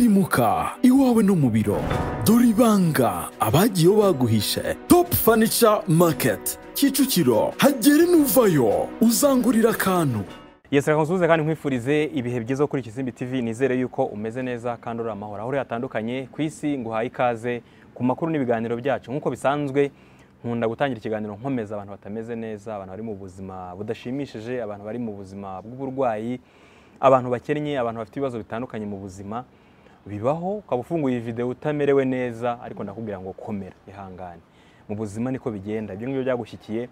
sirimuka iwawe no mu biro dore ibanga abagiye baguhishe top furniture market kicukiro hagere n'uvayo uzangurira akantu Yesu reka nsuhuze kandi nkwifurize ibihe byiza kuri Kizimbi TV nizere yuko umeze neza kandi uri amahoro aho uri hatandukanye ku isi nguhaye ikaze ku makuru n'ibiganiro byacu nk'uko bisanzwe nkunda gutangira ikiganiro nkomeza abantu batameze neza abantu bari mu buzima budashimishije abantu bari mu buzima bw'uburwayi abantu bakennye abantu bafite ibibazo bitandukanye mu buzima bibaho ukaba ufunguye iyi video utamerewe neza ariko ndakubwira ngo komera ihangane mu buzima niko bigenda ibyo ngibyo byagushyikiye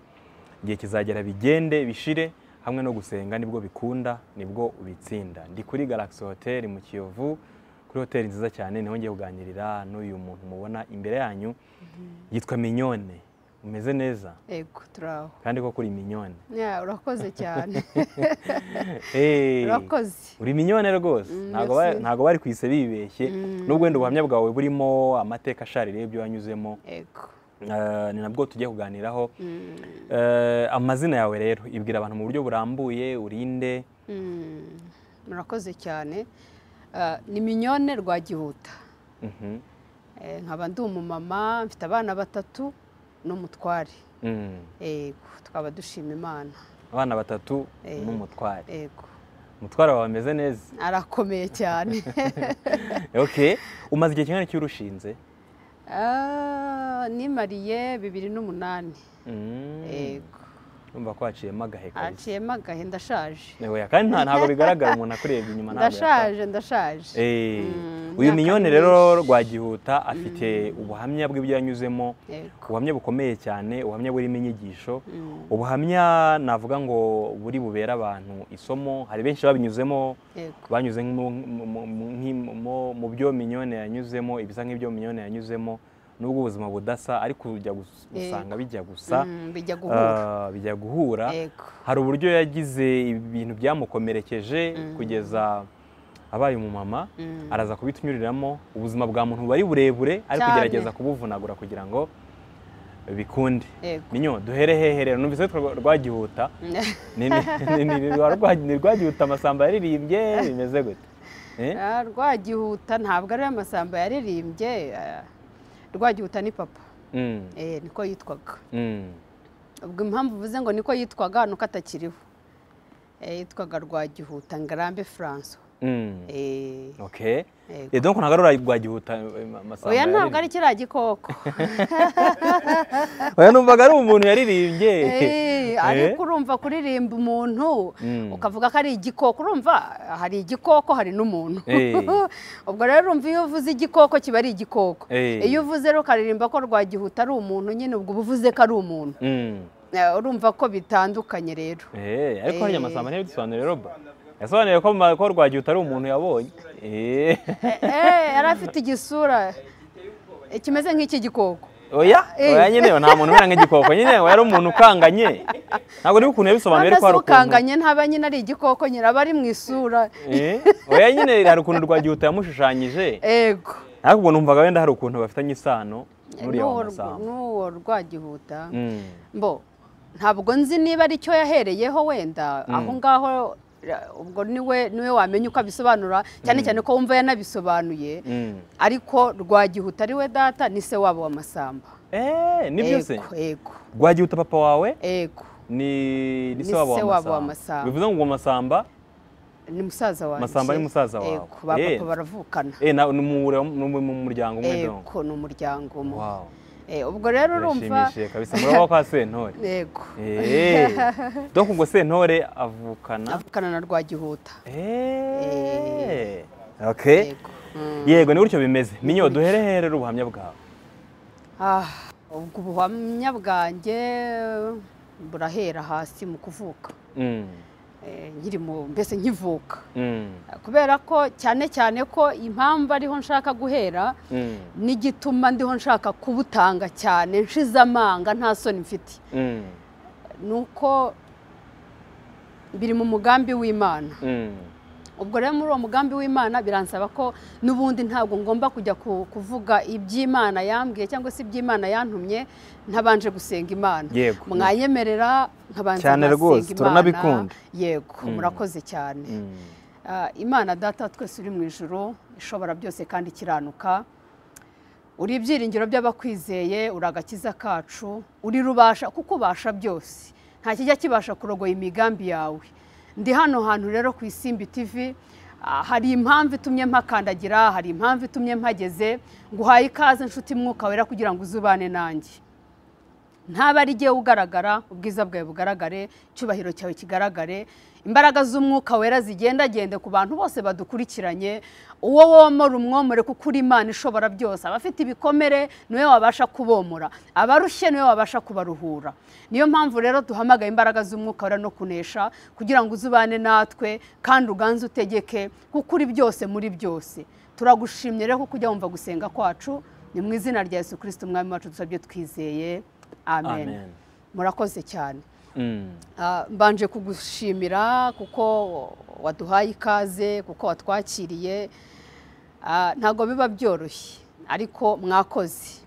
igihe kizagera bigende bishire hamwe no gusenga nibwo bikunda nibwo ubitsinda ndi kuri Galaxy Hotel mu Kiyovu kuri hoteli nziza cyane niho ngiye kuganirira n'uyu muntu mubona imbere yanyu yitwa Mignone umeze neza Ego turaho kandi ko kuri Mignone Ya, urakoze cyane Eh, urakoze uri Mignone rwose ntabwo merci. ba- ntabwo bari kwise bibeshye nubwo wenda ubuhamya bwawe burimo amateka ashaririye y'ibyo wanyuzemo Ego Eh, ni nabwo tugiye kuganiraho Mm, Eh, amazina yawe rero ibwira abantu mu buryo burambuye urinde mm, murakoze cyane Ah, ni minyone rwagihuta Mhm. Eh, nkaba ndi umumama mfite abana batatu n'umutware Mm. Ego tukaba dushima imana abana batatu Eh. n'umutware Ego umutware wawe ameze neza arakomeye cyane ok umaze igihe kingana iki urushinze Ah, nimariye bibiri n'umunani Mm. Ego urumva ko haciyemo agahe kabisa haciyemo agahe ndashaje Oya, kandi nta- ntabwo bigaragara umuntu akurebye inyuma ntabwo ndashaje ndashaje yakora. Eh, Mm, uyu imyaka minyone myinshi. rero rwagihuta afite ubuhamya bw'ibyo yanyuzemo Ego ubuhamya bukomeye cyane ubuhamya burimo inyigisho Mm. ubuhamya navuga ngo buri bubera abantu isomo hari benshi babinyuzemo Ego. banyuze mu- mu- mu- mu- nki- mu- mu byo minyone yanyuzemo ibisa nk'ibyo minyone yanyuzemo nubwo ubuzima budasa ariko ujya gus- Yego. usanga bijya gusa Mm, bijya guhura ah, bijya guhura Ego. hari uburyo yagize ibintu byamukomerekeje kugeza abaye umumama Mm. araza kubitunyuriramo ubuzima bwa muntu buba ari burebure ariko Cyane. ugerageza kubuvunagura kugira ngo bikunde Yego. minyo duhere hehe rero numvise ko rwa- rwagihuta Ni- ni- ni- ni rwa- rwa- ni rwagihuta amasamba yaririmbye bimeze gute Eh? Ah, rwagihuta ntabwo ari amasamba yaririmbye ah, rwagihuta ni papa Mm, Eh, niko yitwaga mm, ubwo impamvu uvuze ngo niko yitwaga nuko atakiriho Eh, yitwaga rwagihuta ngarambe franco mm. Eh, okay Yego. Eh, donc ntabwo ari rwagihuta eh, amasamba oya ntabwo yaririmbye. ari kiriya gikoko oya numvaga ari umuntu yaririmbye Eh, ariko urumva kuririmba umuntu Mm. ukavuga ko ari igikoko urumva hari igikoko hari n'umuntu Eh. ubwo rero urumva iyo uvuze igikoko kiba ari igikoko Eh. iyo uvuze rero ukaririmba ko rwagihuta ari umuntu nyine ubwo uba uvuze ko ari umuntu Mm. Eh, urumva ko bitandukanye rero Eh, ariko Eh. harya amasamba ntiyabidusobanurire roba yasobanuye ko ma- ko rwagihuta ari umuntu yabonye Eh, Eh, yari afite igisura eh, kimeze nk'iki gikoko oya Eh. oya nyine nta muntu umera nk'igikoko nyine oya ari umuntu ukanganye ntabwo niba ukuntu yabisobanuye ariko ntabwo hari ukuntu ukanganye ntaba nyine ari igikoko nyine aba ari mu isura Eh, oya nyine hari ukuntu rwagihuta yamushushanyije ego ariko ubwo numvaga wenda hari ukuntu bafitanye isano n'uriya N'uwo wa rw- masamba n'uwo rwagihuta Mm, mbo ntabwo nzi niba ari cyo yahereyeho wenda aho ngaho ra- ubwo niwe niwe wamenya uko abisobanura cyane cyane ko wumva yanabisobanuye mm. ariko rwagihuta ari we data ni se wabo w'amasamba Eh, nibyo se Ego, ego rwagihuta papa wawe ego ni ni se Ni wabo se wabo wa w'amasamba Masamba. bivuze ngo uwo masamba ni musaza wanjye Masamba ni musaza wawe. Ego, ba Eh. papa baravukana eh, na- ni mu ni mu muryango umwe donc ego ni umuryango umwe Wow. Eh, ubwo rero urumva birashimishije kabisa muraba kwa sentore ego Eh, donc ubwo sentore avukana avukana na rwagihuta Eh, ok ego Mm. yego ni gutyo bimeze minyo duhere here ubuhamya bwawe Ah, ubwo ubuhamya bwanjye burahera hasi mu kuvuka Mm, Eh, nkiri mu mbese nkivuka mm, kubera ko cyane cyane ko impamvu ariho nshaka guhera mm, n'igituma ndiho nshaka kubutanga cyane nshize amanga nta soni mfite mm, ni uko biri mu mugambi w'imana mm, ubwo rero muri uwo mugambi w'imana biransaba ko n'ubundi ntabwo ngomba kujya ku- kuvuga iby'imana yambwiye cyangwa se iby'imana yantumye ntabanje gusenga imana Yego. mwayemerera nkabanza Cyane ngasenga rwose, Imana. turanabikunda. yego murakoze cyane mm. Ah, imana data wa twese uri mu ijoro ishobora byose kandi ikiranuka uri ibyiringiro by'abakwizeye uri agakiza kacu uri rubasha kuko ubasha byose nta kijya kibasha kurogoya imigambi yawe ndi hano hantu rero ku isimbi tivi ah, hari impamvu itumye mpakandagira hari impamvu itumye mpageze nguhaye ikaze inshuti mwuka wera kugira ngo uzubane nanjye ntaba ari igihe ugaragara ubwiza bwawe bugaragare icyubahiro cyawe kigaragare imbaraga z'umwuka wera zigendagende ku bantu bose badukurikiranye uwo womora umwomore kuko uri imana ishobora byose abafite ibikomere niwe wabasha kubomora abarushye niwe wabasha kubaruhura niyo mpamvu rero duhamagaye imbaraga z'umwuka wera no kunesha kugira ngo uzubane natwe kandi uganze utegeke kuko uri byose muri byose turagushimye rero kuko ujya wumva gusenga kwacu ni mu izina rya yesu kirisiti umwami wacu dusabye twizeye amen Amen. murakoze cyane Mm. Ah, mbanje kugushimira kuko waduhaye ikaze kuko watwakiriye Ah, ntabwo biba byoroshye ariko mwakoze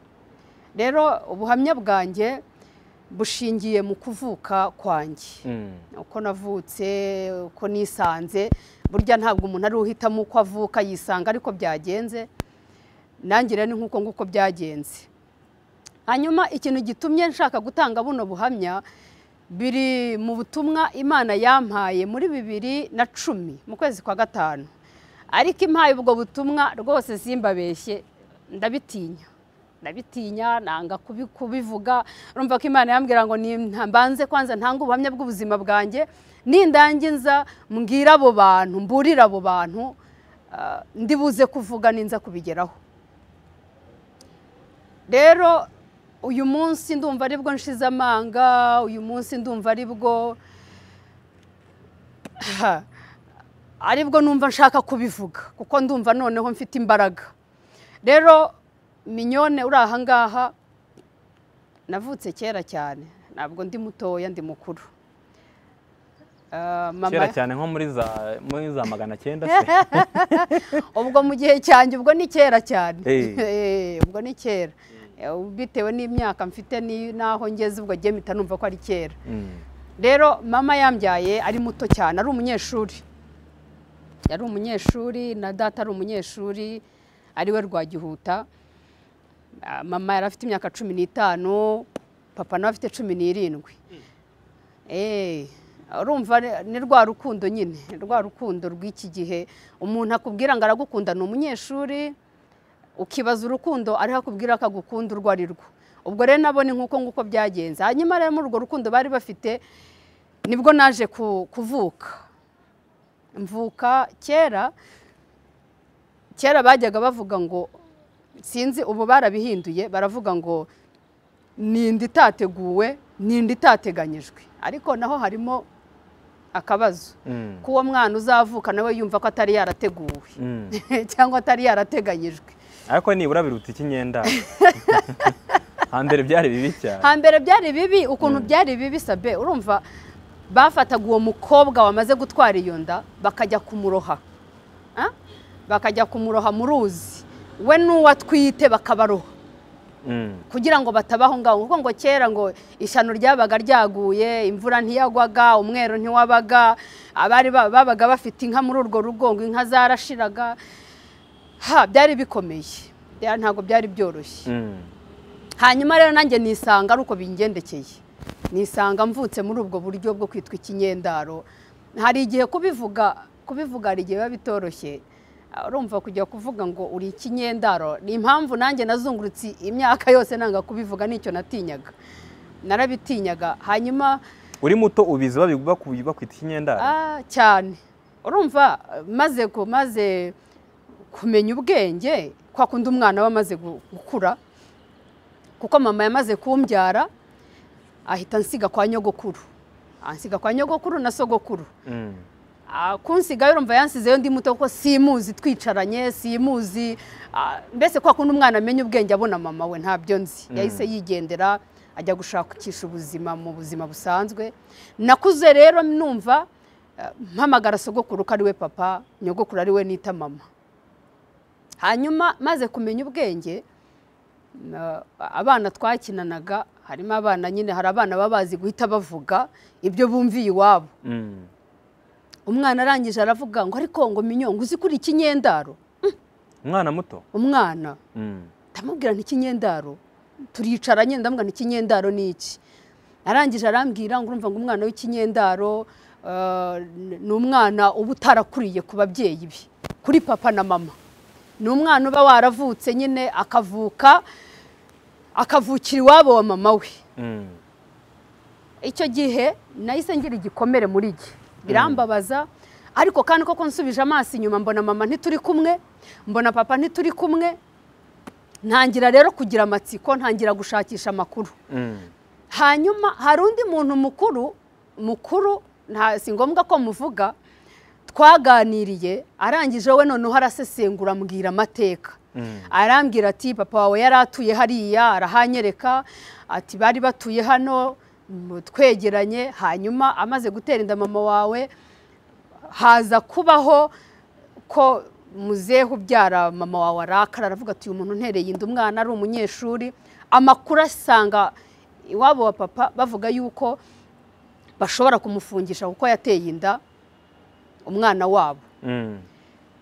rero ubuhamya bwanjye bushingiye mu kuvuka kwanjye Mm. uko navutse uko nisanze burya ntabwo umuntu ari uhitamo uko avuka yisanga ariko byagenze nanjye rero ni nk'uko nguko byagenze hanyuma ikintu gitumye nshaka gutanga buno buhamya biri mu butumwa imana yampaye muri bibiri na cumi mu kwezi kwa gatanu ariko impaye ubwo butumwa rwose simbabeshye ndabitinya ndabitinya nanga kubi- kubivuga urumva ko imana yambwira ngo ni mbanze kwanza ntange ubuhamya bw'ubuzima bwanjye nindangiza mbwira abo bantu mburira abo bantu ah, ndibuze kuvuga ninza kubigeraho rero uyu munsi ndumva aribwo nshize amanga uyu munsi ndumva aribwo aribwo numva nshaka kubivuga kuko ndumva noneho mfite imbaraga rero minyone uri ahangaha navutse kera cyane ntabwo ndi mutoya ndi mukuru Ah, mama- kera cyane nko muri za muri za magana cyenda se ubwo mu gihe cyanjye ubwo ni kera cyane Eh. Eh, ubwo ni kera Eh, bitewe n'imyaka mfite ni- n'aho ngeze ubwo agiye mpita numva ko ari kera Mm. rero mama yambyaye ari muto cyane ari umunyeshuri yari umunyeshuri na data ari umunyeshuri ariwe rwagihuta Ah, mama yari afite imyaka cumi n'itanu papa nawe afite cumi n'irindwi Eh, urumva re- ni rwa rukundo nyine ni rwa rukundo rw'iki gihe umuntu akubwira ngo aragukunda ni umunyeshuri ukibaza urukundo ariho akubwira ko agukunda urwo ari rwo ubwo rero nabo ni nk'uko nguko byagenze hanyuma rero muri urwo rukundo bari bafite nibwo naje ku- kuvuka mvuka kera kera bajyaga bavuga ngo sinzi ubu barabihinduye baravuga ngo ni inda itateguwe ni inda itateganyijwe ariko naho harimo akabazo Mm. k'uwo mwana uzavuka nawe yumva ko atari yarateguwe Mm. cyangwa atari yarateganyijwe ariko nibura biruta ikinyenda hambere byari bibi cyane hambere byari bibi ukuntu byari bibi sabe urumva bafataga uwo mukobwa wamaze gutwara iyo nda bakajya kumuroha Ah? bakajya kumuroha mu ruzi we n'uwo atwite bakabaroha Mm. kugira ngo batabaho ngaho kuko ngo kera ngo ishyano ryabaga ryaguye imvura ntiyagwaga umweru ntiwabaga abari ba- babaga bafite inka muri urwo rugo ngo inka zarashiraga ha byari bikomeye Bya- ntabwo byari byoroshye Mm. hanyuma rero nanjye nisanga ari uko bingendekeye nisanga mvutse muri ubwo buryo bwo kwitwa ikinyendaro hari igihe kubivuga kubivuga hari igihe biba bitoroshye Ah, urumva kujya kuvuga ngo uri ikinyendaro ni impamvu nanjye nazungurutse imyaka yose nanga kubivuga nicyo natinyaga narabitinyaga hanyuma uri muto ubizi babi- baku- bakwita ikinyendara Ah, cyane urumva maze ku- maze kumenya ubwenge kwa kundi umwana we amaze gu- gukura kuko mama yamaze kumbyara ahita ansiga kwa nyogokuru ansiga kwa nyogokuru na sogokuru Mm. Ah, kunsigayo urumva yansizeyo ndi muto kuko simuzi twicaranye simuzi Ah, mbese kwa kundi umwana amenya ubwenge abona mama we ntabyo nzi yahise yigendera ajya gushakisha ubuzima mu buzima busanzwe nakuze rero numva ah, mpamagara sogokuru ko ari we papa nyogokuru ari we nita mama hanyuma maze kumenya ubwenge na- abana twakinanaga harimo abana nyine hari abana baba bazi guhita bavuga ibyo bumviye iwabo Mm. umwana arangije aravuga ngo ariko ngo minyo ngo uzi kuri ikinyendaro Mm. umwana muto umwana Mm. ndamubwira ntikinyendaro turicara nyine ndamubwira ntikinyendaro ni iki arangije arambwira ngo urumva ngo umwana w'ikinyendaro eh, ni umwana uba utarakuriye ku babyeyi be kuri papa na mama ni umwana uba waravutse nyine akavuka akavukira iwabo wa mama we Mm. icyo gihe nahise ngira igikomere muri gihe birambabaza ariko kandi koko nsubije amaso inyuma mbona mama ntituri kumwe mbona papa ntituri kumwe ntangira rero kugira amatsiko ntangira gushakisha amakuru Mm. hanyuma hari undi muntu mukuru mukuru nta si ngombwa ko muvuga twaganiriye arangije we noneho arasesengura ambwira amateka Mm. arambwira ati papa wawe yari atuye hariya arahanyereka ati bari batuye hano mm, twegeranye hanyuma amaze gutera inda mama wawe haza kubaho ko muzehe ubyara mama wawe arakara aravuga ati uyu muntu ntereye inda umwana ari umunyeshuri amakuru asanga iwabo wa papa bavuga yuko bashobora kumufungisha kuko yateye inda umwana wabo Mm.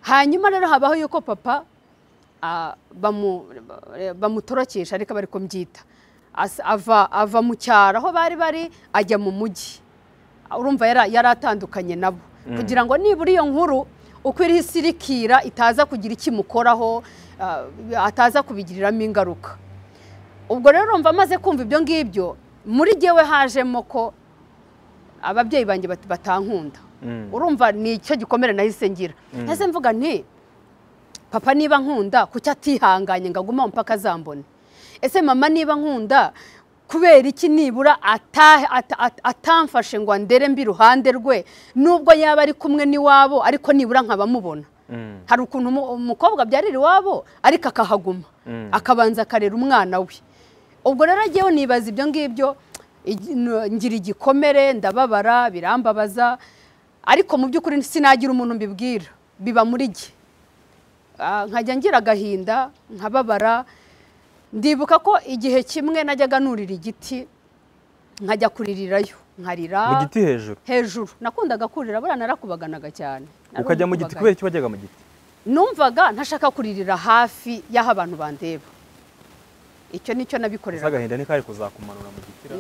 hanyuma rero habaho yuko papa ah, bamu- bamutorokesha ariko bari kumbyita As- ava ava mu cyaro aho bari bari ajya mu mujyi urumva yara- yari atandukanye nabo kugira ngo nibura iyo nkuru uko iriho isirikira itaza kugira icyo imukoraho ah, ataza kubigiriramo ingaruka ubwo rero urumva amaze kumva ibyo ngibyo muri jyewe hajemo ko ababyeyi banjye bat- batankunda Mm. urumva ni icyo gikomere nahise ngira nahise mvuga nti papa niba nkunda kuki atihanganye ngo agume aho mpaka azambone ese mama niba nkunda kubera iki nibura ata- ata- ata- atamfashe ngo andere mbi iruhande rwe nubwo yaba ari kumwe n'iwabo ariko nibura nkabamubona Mm. hari ukuntu umu- umukobwa abyarira iwabo ariko akahaguma Mm. akabanza akarera umwana we ubwo rero njyewe nibaza ibyo ngibyo igi- n- ngira igikomere ndababara birambabaza ariko mu by'ukuri sinagira umuntu mbibwira biba muri jye Ah, nkajya ngira agahinda nkababara ndibuka ko igihe kimwe najyaga nurira igiti nkajya kuririrayo nkarira mu giti hejuru hejuru nakundaga kurira buriya narakubaganaga cyane ukajya mu giti Narakubaganaga. kubera iki wajyaga mu giti numvaga ntashaka kuririra hafi y'aho abantu bandeba icyo ni cyo gusa nabikoreraga agahinda ntikari kuzakumanura mu giti ra.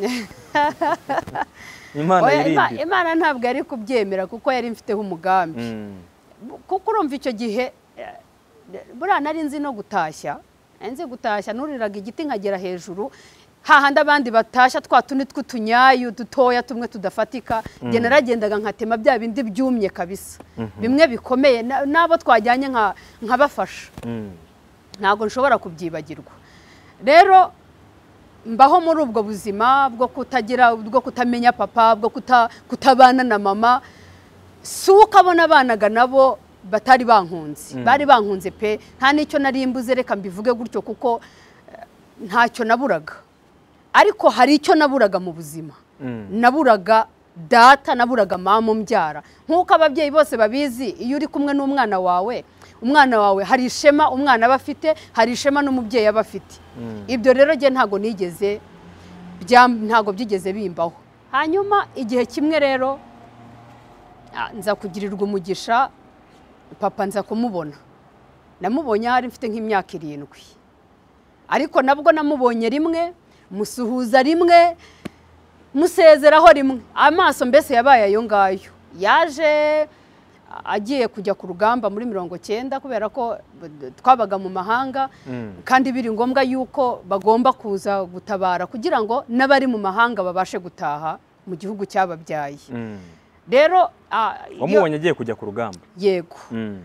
imana Oya, Ima- yirinde imana ntabwo yari kubyemera kuko yari mfiteho umugambi Mm. kuko urumva icyo gihe eh, buriya nari nzi no gutashya nari nzi gutashya nuriraga igiti nkagera hejuru hahandi abandi batashya twa tundi tw'utunyayu dutoya tumwe tudafatika njye naragendaga nkatema bya bindi byumye kabisa bimwe bikomeye na- n'abo twajyanye nka- nkabafasha Mm. ntabwo nshobora kubyibagirwa rero mbaho muri ubwo buzima bwo kutagira bwo kutamenya papa bwo kuta- kutabana na mama si uko abona abanaga nabo batari bankunze bari bankunze pe nta n'icyo nari mbuze reka mbivuge gutyo kuko eh, ntacyo naburaga ariko hari icyo naburaga mu buzima Mm. naburaga data naburaga mama umbyara nk'uko ababyeyi bose babizi iyo uri kumwe n'umwana wawe umwana wawe hari ishema umwana aba afite hari ishema n'umubyeyi aba afite ibyo rero njye ntabwo nigeze byam- ntabwo byigeze bimbaho hanyuma igihe kimwe rero ah, nza kugirirwa umugisha papa nza kumubona namubonye ahari mfite nk'imyaka irindwi ariko nabwo namubonye rimwe musuhuza rimwe musezeraho rimwe amaso mbese yabaye ayo ngayo yaje a- agiye kujya ku rugamba muri mirongo cyenda kubera ko b- twabaga mu mahanga Mm. kandi biri ngombwa yuko bagomba kuza gutabara kugira ngo n'abari mu mahanga babashe gutaha mu gihugu cyababyaye Mm. rero a- iyo- wamubonye agiye kujya ku rugamba yego Mm.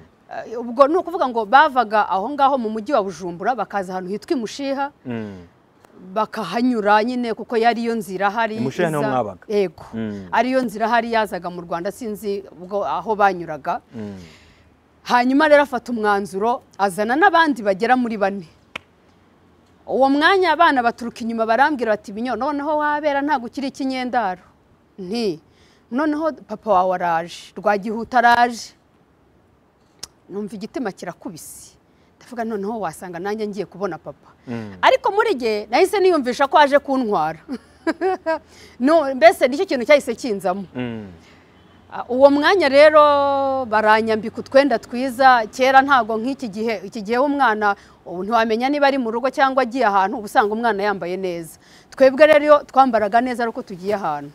Eh, ubwo ni ukuvuga ngo bavaga aho ngaho mu mujyi wa bujumbura bakaza ahantu hitwa imushiha Mm. bakahanyura nyine kuko yari yo nzira hari Imushiha niho iza- mwabaga? yego Mm. ariyo nzira hari yazaga mu rwanda sinzi ubwo aho banyuraga Mm. hanyuma rero afata umwanzuro azana n'abandi bagera muri bane uwo mwanya abana baturuka inyuma barambwira bati binyo noneho wabera ntabwo ukiri ikinyendaro nti noneho papa wawe araje rwagihuta araje numva igitima kirakubise ndavuga noneho wasanga nanjye ngiye kubona papa Mm. ariko muri gihe nahise niyumvisha ko aje kuntwara No, mbese nicyo kintu cyahise kinzamo Mm. Ah, uwo mwanya rero baranyambika utwenda twiza kera ntago nk'iki gihe iki gihe umwana ubu ntiwamenya niba ari mu rugo cyangwa agiye ahantu uba usanga umwana yambaye neza twebwe rero iyo twambaraga neza ari uko tugiye ahantu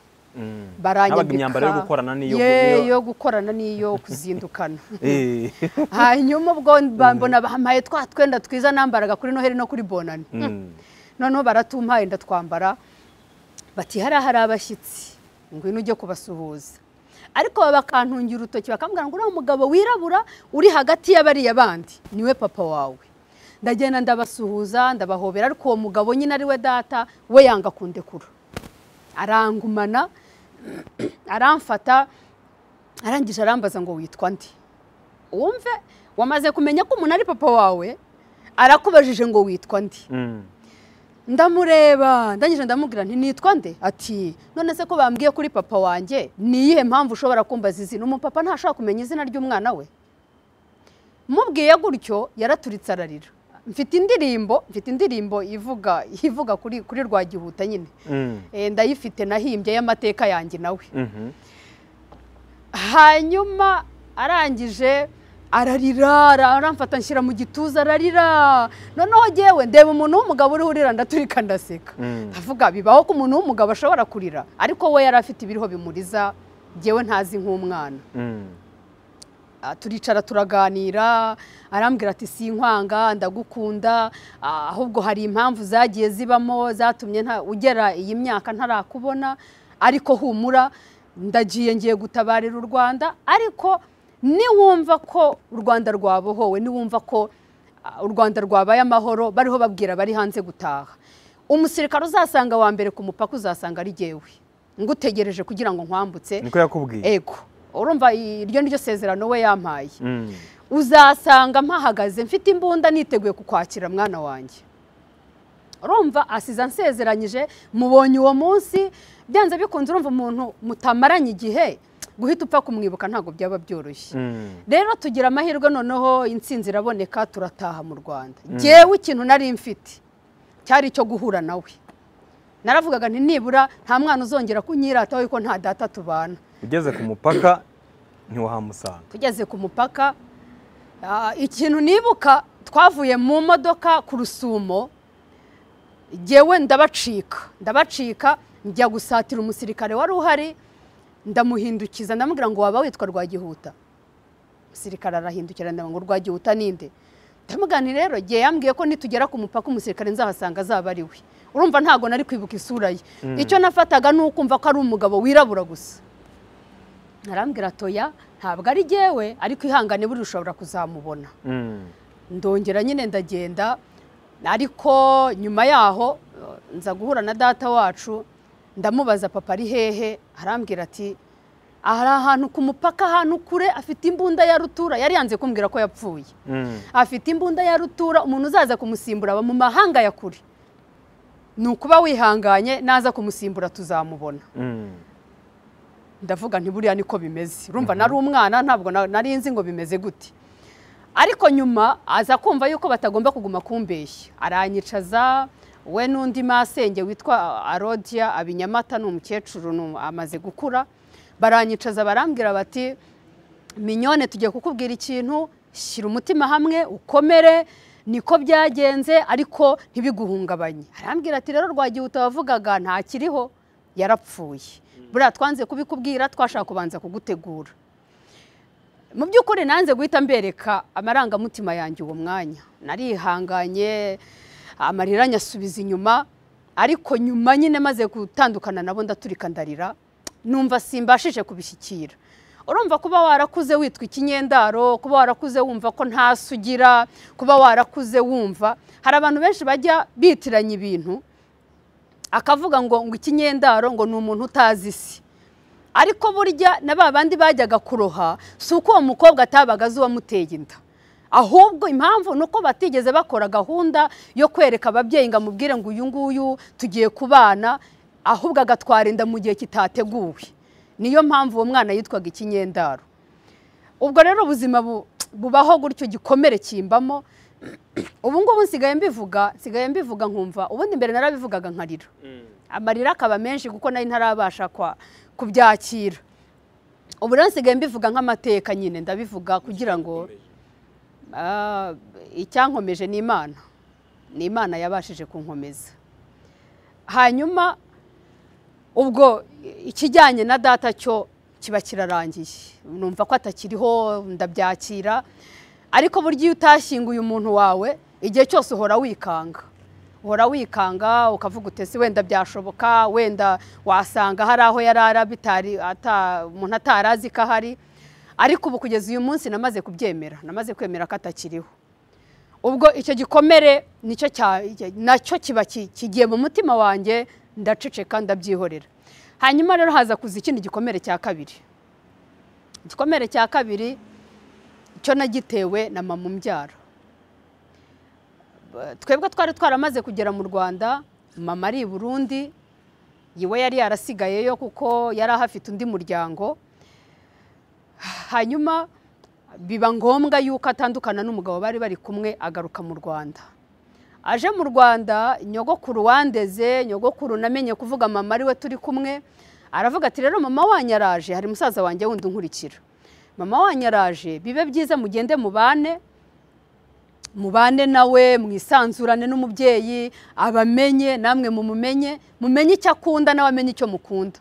habaga imyambaro yo gukorana n'iyo niyo- yo gukorana n'iyo kuzindukana Eh. hanyuma ubwo mba- mbona bampaye twa twenda twiza nambaraga kuri noheli no kuri bonani Mm. noneho baratumpaye ndatwambara bati hariya hari abashyitsi ngwino ujye kubasuhuza ariko baba bakantungira urutoki bakambwira ngo uriya mugabo wirabura uri hagati y'abariya bandi niwe papa wawe ndagenda ndabasuhuza ndabahobera ariko uwo mugabo nyine ari we data we yanga kundekura arangumana aramfata arangije arambaza ngo witwa nde wumve wamaze kumenya ko umuntu ari papa wawe arakubajije ngo witwa nde Mm. ndamureba ndangije ndamubwira nti nitwa nde ati none se ko bambwiye kuri papa wanjye ni iyihe mpamvu ushobora kumbaza izina umupapa ntashobora kumenya izina ry'umwana we mubwiye gutyo yaraturitse ararira mfite indirimbo mfite indirimbo ivuga ivuga kuri kuri rwagihuta nyine Mm. Eh, ndayifite nahimbye y'amateka yanjye nawe Mhm. hanyuma arangije ararira aramfata nshyira mu gituza ararira noneho yewe ndeba umuntu w'umugabo uriho urira ndaturika ndaseka Mm. ndavuga bibaho ko umuntu w'umugabo ashobora kurira ariko we yari afite ibiriho bimuriza yewe ntazi nk'umwana Mm. Ah, turicara turaganira arambwira ati sinkwanga ndagukunda ah, ahubwo hari impamvu zagiye zibamo zatumye nta- ugera iyi myaka ntarakubona ariko humura ndagiye ngiye gutabarira u rwanda ariko niwumva ko u rwanda rwabohowe niwumva ko ah, u rwanda rwabaye amahoro bariho babwira abari hanze gutaha umusirikare uzasanga wa mbere ku mupaka uzasanga ari jyewe ngutegereje kugira ngo nkwambutse niko yakubwiye ego urumva iryo ni ryo sezerano we yampaye Mm. uzasanga mpahagaze mfite imbunda niteguye kukwakira mwana wanjye urumva asize ansezeranyije mubonye uwo munsi byanze bikunze urumva umuntu mutamaranye igihe guhita upfa kumwibuka ntabwo byaba byoroshye Mm. rero tugira amahirwe noneho insinzi iraboneka turataha mu rwanda ngewe ikintu nari mfite cyari icyo guhura nawe naravugaga nti nibura nta mwana uzongera kunyirataho yuko nta data tubana ugeze ku mupaka ntiwahamusanga tugeze ku mupaka ah, ikintu nibuka twavuye mu modoka ku rusumo jyewe ndabacika ndabacika njya gusatira umusirikare wari uhari ndamuhindukiza ndamubwira ngo waba witwa rwagihuta umusirikare arahindukira ndavuga ngo rwagihuta ninde ndamugani rero jye yambwiye ko nitugera ku mupaka umusirikare nzahasanga azaba ari we urumva ntabwo nari kwibuka isura ye icyo nafataga ni ukumva ko ari umugabo wirabura gusa arambwira atoya ntabwo ari jyewe ariko ihangane buri ushobora kuzamubona Mm. ndongera nyine ndagenda ariko nyuma yaho eh, nza guhura na data wacu ndamubaza papa ari hehe arambwira ati hari ahantu ku mupaka ahantu kure afite imbunda ya rutura yari yanze kumbwira ko yapfuye Mm. afite imbunda ya rutura umuntu uzaza kumusimbura aba mu mahanga ya kure ni ukuba wihanganye naza kumusimbura tuzamubona Mm. ndavuga nti buriya niko bimeze urumva nari umwana ntabwo na- nari nzi ngo bimeze gute ariko nyuma aza kumva yuko batagomba kuguma kumbeshya aranyicaza we n'undi masenge witwa arodia abinyamata ni umukecuru ni umu- amaze gukura baranyicaza barambwira bati minyone tugiye kukubwira ikintu shyira umutima hamwe ukomere niko byagenze ariko ntibiguhungabanye arambwira ati rero rwagihuta wavugaga ntakiriho yarapfuye buriya twanze kubikubwira twashaka kubanza kugutegura mu by'ukuri nanze guhita mbereka amarangamutima yanjye uwo mwanya narihanganye amarira anyasubiza inyuma ariko nyuma nyine maze gutandukana nabo ndaturika ndarira numva simbashije kubishyikira urumva kuba warakuze witwa ikinyendaro kuba warakuze wumva ko nta sugira kuba warakuze wumva hari abantu benshi bajya bitiranya ibintu akavuga ngo ngo ikinyendaro ngo ni umuntu utazi isi ariko burya na ba bandi bajyaga kuroha si uko uwo mukobwa atabaga azi uwamuteye inda ahubwo impamvu ni uko batigeze bakora gahunda yo kwereka ababyeyi ngo amubwire ngo uyu nguyu tugiye kubana ahubwo agatwara inda mu gihe kitateguwe niyo mpamvu uwo mwana yitwaga ikinyendaro ubwo rero ubuzima bu- bubaho gutyo gikomere kimbamo ubu ngubu nsigaye mbivuga nsigaye mbivuga nkumva ubundi mbere narabivugaga nkarira amarira akaba menshi kuko nari ntarabasha kwa- kubyakira ubu rero nsigaye mbivuga nk'amateka nyine ndabivuga kugira ngo ah, icyankomeje ni imana ni imana yabashije kunkomeza hanyuma ubwo ikijyanye na data cyo kiba kirarangiye numva ko atakiriho ndabyakira ariko burya iyo utashyinguye umuntu wawe igihe cyose uhora wikanga uhora wikanga ukavuga utese wenda byashoboka wenda wasanga hari aho yari ara bitari ata- umuntu atarazi ko ahari ariko ubu kugeza uyu munsi namaze kubyemera namaze kwemera ko atakiriho ubwo icyo gikomere nicyo cya- nacyo kiba ki- kigiye mu mutima wanjye ndaceceka ndabyihorera hanyuma rero haza kuza ikindi gikomere cya kabiri igikomere cya kabiri cyo nagitewe na mama umbyara Ba- twebwe twari twaramaze kugera mu rwanda mama ari i burundi yiwe yari yarasigayeyo kuko yari ahafite undi muryango hanyuma biba ngombwa yuko atandukana n'umugabo bari bari kumwe agaruka mu rwanda aje mu rwanda nyogokuru wandeze nyogokuru namenye kuvuga mama ariwe turi kumwe aravuga ati rero mama wanyu araje hari musaza wanjye wundi unkurikira mama wanyu araje bibe byiza mugende mubane mubane nawe mwisanzurane n'umubyeyi abamenye namwe mumumenye mumenye icyo akunda nawe amenye icyo mukunda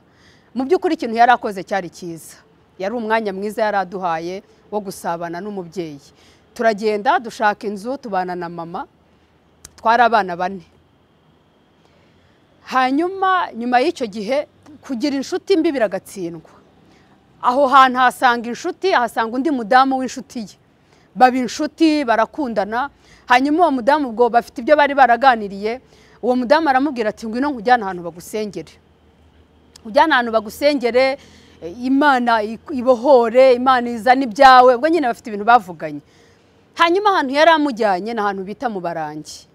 mu by'ukuri ikintu yari akoze cyari cyiza yari umwanya mwiza yari aduhaye wo gusabana n'umubyeyi turagenda dushaka inzu tubana na mama twari abana bane hanyuma nyuma y'icyo gihe kugira inshuti mbi biragatsindwa aho hantu ahasanga inshuti ahasanga undi mudamu w'inshuti ye baba inshuti barakundana hanyuma uwo mudamu ubwo bafite ibyo bari baraganiriye uwo mudamu aramubwira ati ngwino nkujyane ahantu bagusengere ujyane ahantu bagusengere eh, imana ik- ibohore imana izane ibyawe ubwo nyine bafite ibintu bavuganye hanyuma ahantu yari amujyanye ni ahantu bita mu barangi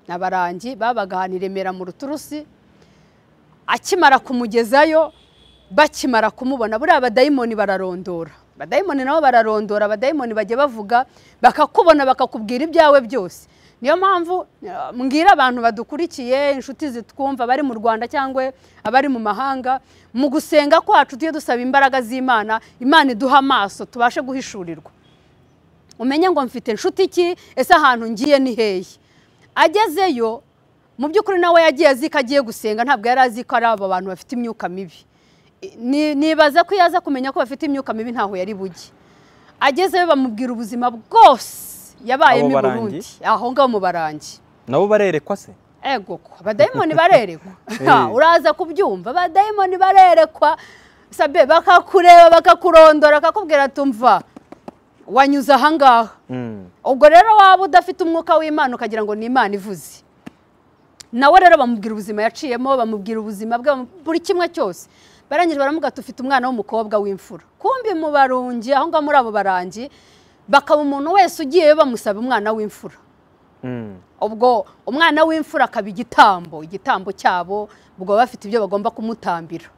na barangi babaga ahantu i remera mu ruturusi akimara kumugezayo bakimara kumubona buriya abadayimoni bararondora abadayimoni nabo bararondora abadayimoni bajya bavuga bakakubona bakakubwira ibyawe byose niyo mpamvu eh, mbwira abantu badukurikiye inshuti zitwumva bari mu rwanda cyangwa abari mu mahanga mu gusenga kwacu tujye dusaba imbaraga z'imana imana iduha amaso tubashe guhishurirwa umenye ngo mfite inshuti iki ese ahantu ngiye ni hehe agezeyo mu by'ukuri nawe yagiye azi ko agiye gusenga ntabwo yari azi ko ari aba bantu bafite imyuka mibi Ni- nibaza ko iyo aza kumenya ko bafite imyuka mibi ntaho yari bujye agezeyo bamubwira ubuzima bwose yabayemo Abo i barangi? burundi aho ngaho mu barangi nabo barerekwa se ego ko abadayimoni barerekwa Eh. Ha, uraza kubyumva abadayimoni barerekwa sabe bakakureba bakakurondora bakakubwira tumva wanyuze ahangaha Mm. ubwo rero waba udafite umwuka w'imana ukagira ngo ni imana ivuze nawe rero bamubwira ubuzima yaciyemo bamubwira ubuzima bwe bamu- buri kimwe cyose barangije baramubwira ati ufite umwana w'umukobwa w'imfura kumbi mu barungi aho ngaho muri abo barangi bakaba umuntu wese ugiyeyo bamusaba umwana w'imfura Mm. ubwo umwana w'imfura akaba igitambo igitambo cyabo ubwo baba bafite ibyo bagomba kumutambira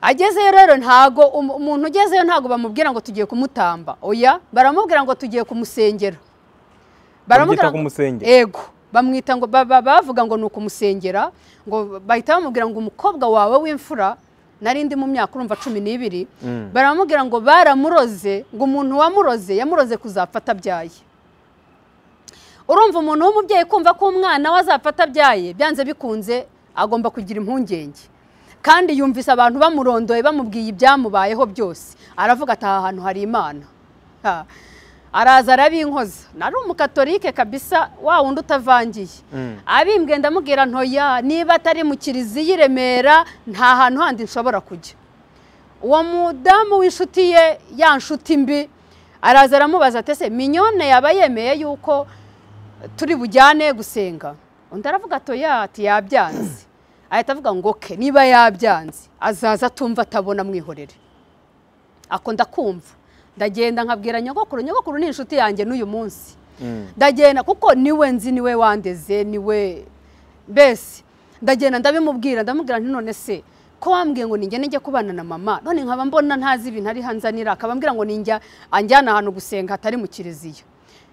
agezeyo rero ntago um- umuntu ugezeyo ntago bamubwira ngo tugiye kumutamba oya baramubwira ngo tugiye kumusengera Baramwita ngo- kumusengera. ego bamwita ngo ba- ba- bavuga ngo ni ukumusengera ngo bahita bamubwira ngo umukobwa wawe w'imfura nari ndi mu myaka urumva cumi n'ibiri Mm. baramubwira ngo baramuroze ngo umuntu wamuroze yamuroze kuzapfa atabyaye urumva umuntu w'umubyeyi kumva ko umwana we azapfa atabyaye byanze bikunze agomba kugira impungenge kandi yumvise abantu bamurondoye bamubwiye ibyamubayeho byose aravuga ati aha hantu hari imana Ha. araza arabinkoza nari umukatorike kabisa wa wundi utavangiye Mm. abimbwe ndamubwira ntoya niba atari mu kiriziya i remera nta hantu handi nshobora kujya uwo mudamu w'inshuti ye ya nshuti mbi araza aramubaza ati ese minyone yaba yemeye yuko turi bujyane gusenga undi aravuga ati ya ati yabyanze ahita avuga ngo ke niba yabyanze azaza atumva atabona mwihorere ako ndakumva ndagenda nkabwira nyogokuru nyogokuru ni inshuti yanjye n'uyu munsi Mm. ndagenda kuko niwe nzi niwe wandeze niwe mbese ndagenda ndabimubwira ndamubwira nti none se ko wambwiye ngo ningende njye kubana na mama none nkaba mbona ntazi ibintu ari hanzanira akabambwira ngo ninjya anjyana ahantu gusenga hatari mu kiriziya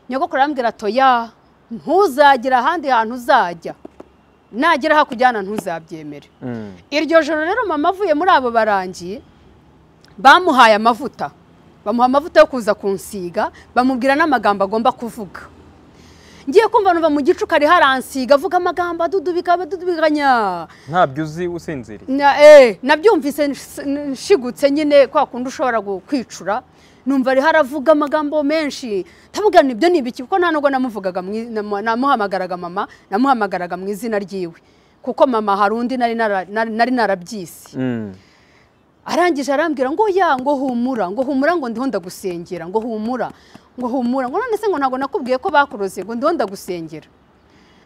nyogokuru arambwira atoya ntuzagira ahandi hantu uzajya nagera hakujyana ntuzabyemere Mm. iryo joro rero mama avuye muri abo barangi bamuhaye amavuta bamuha amavuta yo kuza kunsiga bamubwira n'amagambo agomba kuvuga ngiye kumva numva mu gicuku ari haransiga avuga amagambo adudubika adudubikanya ntabyo uzi usinziriye Na- eh, nabyumvise nsh- nshigutse nyine kwa kundi ushobora gu- kwicura numva ariho aravuga amagambo menshi ntamubwira ibyo ni ibiki kuko nta nubwo namuvugaga mu i- namu- namuhamagaraga mama namuhamagaraga mu izina ryiwe kuko mama hari undi nari nara- nari nari narabyise Mm. arangije arambwira ngo ya ngo humura ngo humura ngo ndiho ndagusengera ngo humura ngo humura ngo none se ngo ntabwo nakubwiye ko bakuroze ngo ndiho ndagusengera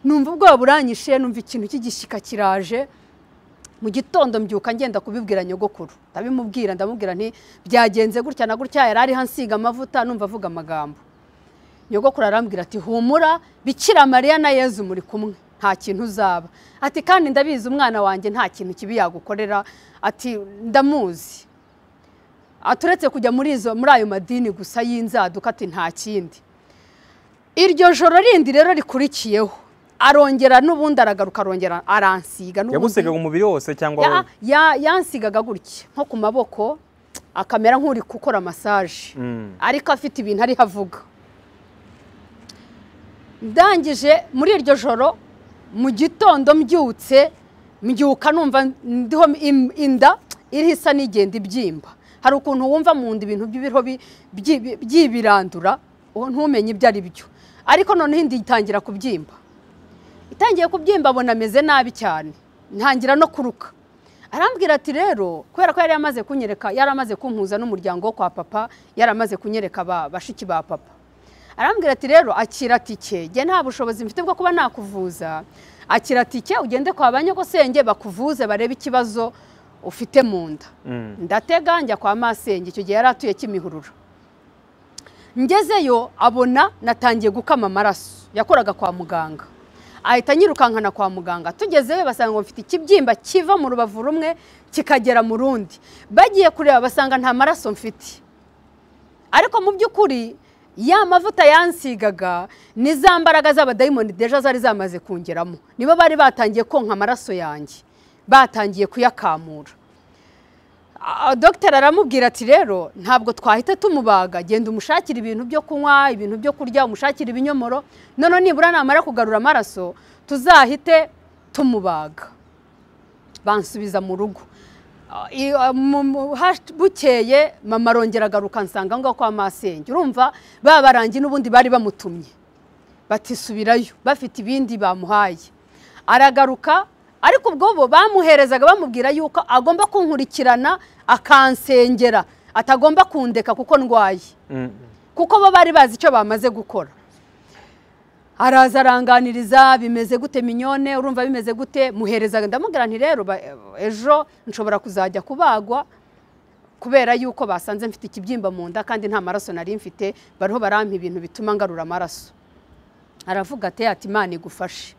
numva ubwoba buranyishe numva ikintu cy'igishyika kiraje mu gitondo mbyuka ngenda kubibwira nyogokuru ndabimubwira ndamubwira nti byagenze gutya na gutya yari ariho ansiga amavuta numva avuga amagambo nyogokuru arambwira ati humura bikira mariya na yezu muri kumwe nta kintu uzaba ati kandi ndabizi umwana wanjye nta kintu kibi yagukorera ati ndamuzi aturetse kujya muri izo muri ayo madini gusa y'inzaduka ati nta kindi iryo joro rindi rero rikurikiyeho arongera n'ubundi aragaruka arongera aransiga n'ubundi- yagusegaga umubiri wose cyangwa ya, ya, yansigaga gutya nko ku maboko akamera nk'uri gukora masaje Mm. ariko afite ibintu ariho avuga ndangije muri iryo joro mu gitondo mbyutse mbyuka numva ndiho im- inda iriho isa n'igenda ibyimba hari ukuntu wumva mu nda ibintu by'ibiriho bi- byi- byibirandura uwo ntumenye ibyo ari byo ariko noneho inda itangira kubyimba itangiye kubyimba abona ameze nabi cyane ntangira no kuruka arambwira ati rero kubera ko yari amaze kunyereka yari amaze kumpuza n'umuryango wo kwa papa yari amaze kunyereka ba- bashiki ba papa arambwira ati rero akira tike jye nta bushobozi mfite bwo kuba nakuvuza akira tike ugende kwa ba nyogosenge bakuvuze barebe ikibazo ufite mu nda Mm. ndatega njya kwa masenge icyo gihe yari atuye kimihurura ngezeyo abona natangiye gukama amaraso yakoraga kwa muganga ahita anyirukankana kwa muganga tugezeyo basanga ngo mfite ikibyimba kiva mu rubavu rumwe kikagera mu rundi bagiye kureba basanga nta maraso mfite ariko mu by'ukuri ya mavuta yansigaga ni za mbaraga z'abadayimoni deja zari zamaze kungeramo nibo bari batangiye konka amaraso yanjye batangiye kuyakamura Ah, dogiteri aramubwira ati rero ntabwo twahita tumubaga genda umushakira ibintu byo kunywa ibintu byo kurya umushakira ibinyomoro noneho nibura namara kugarura amaraso tuzahite tumubaga bansubiza mu rugo Ah, i- ah, mu- mu- hash- bukeye mama arongera agaruka nsanga aho ngaho kwa masenge urumva ba barangi n'ubundi bari bamutumye batisubirayo bafite ibindi bamuhaye aragaruka ariko ubwo bo bamuherezaga bamubwira yuko agomba kunkurikirana akansengera atagomba kundeka kuko ndwaye Mm. kuko bo bari bazi icyo bamaze gukora araza aranganiriza bimeze gute minyone urumva bimeze gute muhereza ndamubwira nti rero ba- ejo nshobora kuzajya kubagwa kubera yuko basanze mfite ikibyimba mu nda kandi nta maraso nari mfite bariho barampa ibintu bituma ngarura amaraso aravuga ati ati imana igufashe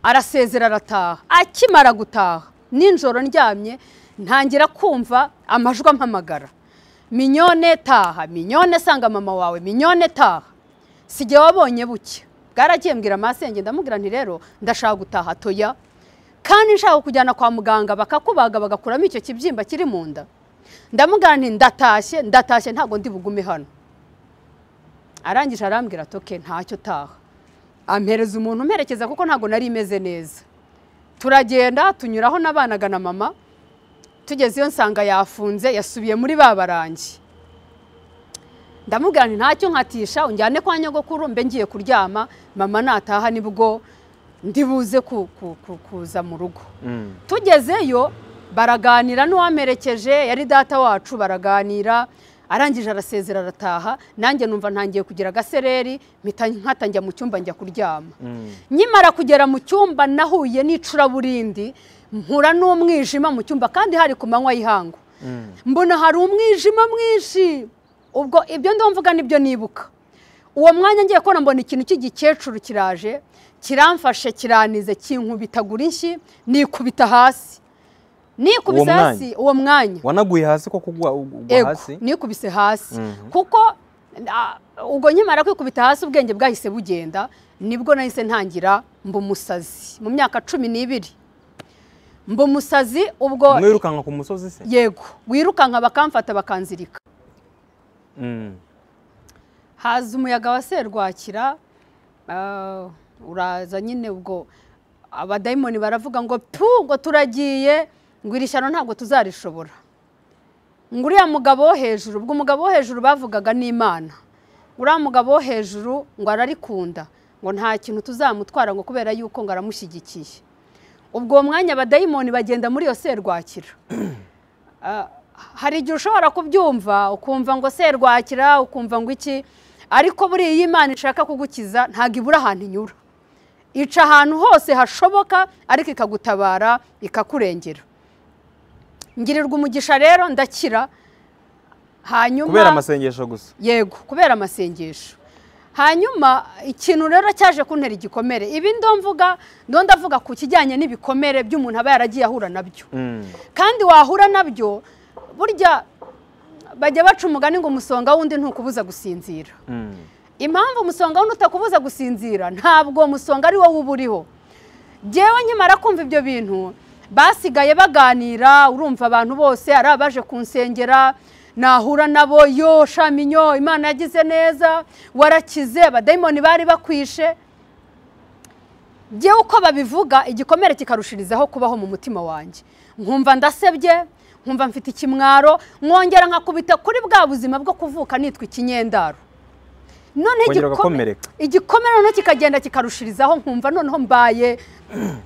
arasezera arataha akimara gutaha nijoro ndyamye ntangira kumva amajwi ampamagara minyone taha minyone sanga mama wawe minyone taha sijya wabonye buke bwaragiye mbwira amasenge ndamubwira nti rero ndashaka gutaha toya kandi nshaka kujyana kwa muganga bakakubaga bagakuramo icyo kibyimba kiri mu nda ndamubwira nti ndatashye ndatashye ntabwo ndi bugume hano arangije arambwira ati oke ntacyo utaha ampereza umuntu umperekeza kuko ntabwo nari imeze neza turagenda tunyuraho n'abanaga na mama tugeze iyo nsanga yafunze yasubiye muri ba barangi ndamubwira nti ntacyo nkatisha unjyane kwa nyogokuru mbe ngiye kuryama mama nataha nibwo ndibuze ku- ku- ku- kuza mu rugo Mm. tugezeyo baraganira n'uwamerekeje yari data wacu baraganira arangije arasezera arataha nanjye numva ntangiye kugira agasereri mpita nkatanjya mu cyumba njya kuryama Mm. nkimara kugera mu cyumba nahuye n'icuraburindi mpura n'umwijima mu cyumba kandi hari ku manywa y'ihangu Mm. mbona hari umwijima mwinshi ubwo ibyo ndamvuga nibyo nibuka uwo mwanya ngiye kubona mbona ikintu cy'igikecuru kiraje kiramfashe kiranize kinkubitagura inshyi nikubita hasi nikubise Uwo hasi uwo mwanya wanaguye hasi ko kugwa ugwa Ego, hasi nikubise hasi Mhm. kuko ah, ubwo nkimara kwikubita hasi ubwenge bwahise bugenda nibwo nahise ntangira mba umusazi mu myaka cumi n'ibiri mba umusazi ubwo mwirukanka ku musozi se yego wirukanka bakamfata bakanzirika Mm. haza umuyaga wa serwakira ah, uraza nyine ubwo abadayimoni baravuga ngo pu ngo turagiye ngo iri shyano ntabwo tuzarishobora ngo uriya mugabo wo hejuru ubwo umugabo wo hejuru bavugaga n'imana ngo uriya mugabo wo hejuru ngo ararikunda ngo nta kintu tuzamutwara ngo kubera yuko ngo aramushyigikiye ubwo uwo mwanya abadayimoni bagenda muri iyo serwakira Ah, hari igihe ushobora kubyumva ukumva ngo serwakira ukumva ngo iki ariko buriya iyo imana ishaka kugukiza ntabwo ibura ahantu inyura ica ahantu hose hashoboka ariko ikagutabara ikakurengera ngirirwa umugisha rero ndakira hanyuma kubera amasengesho gusa yego kubera amasengesho hanyuma ikintu rero cyaje kuntera igikomere ibi ndomvuga ndondavuga ku kijyanye n'ibikomere by'umuntu aba yaragiye ahura nabyo Mm. kandi wahura nabyo burya bajya baca umugani ngo umusonga w'undi ntukubuza gusinzira Mm. impamvu umusonga w'undi utakubuza gusinzira ntabwo umusonga ari wowe uba uriho ngewe nkimara kumva ibyo bintu basigaye baganira urumva abantu bose ari abaje kunsengera nahura nabo yo shaminyo imana yagize neza warakize abadayimoni bari bakwishe ngewe uko babivuga igikomere kikarushirizaho kubaho mu mutima wanjye nkumva ndasebye nkumva mfite ikimwaro mwongera nkakubita kuri bwa buzima bwo kuvuka nitwa ikinyendaro none Kongera igikome- ugakomereka. igikomere noneho kikagenda kikarushirizaho nkumva noneho mbaye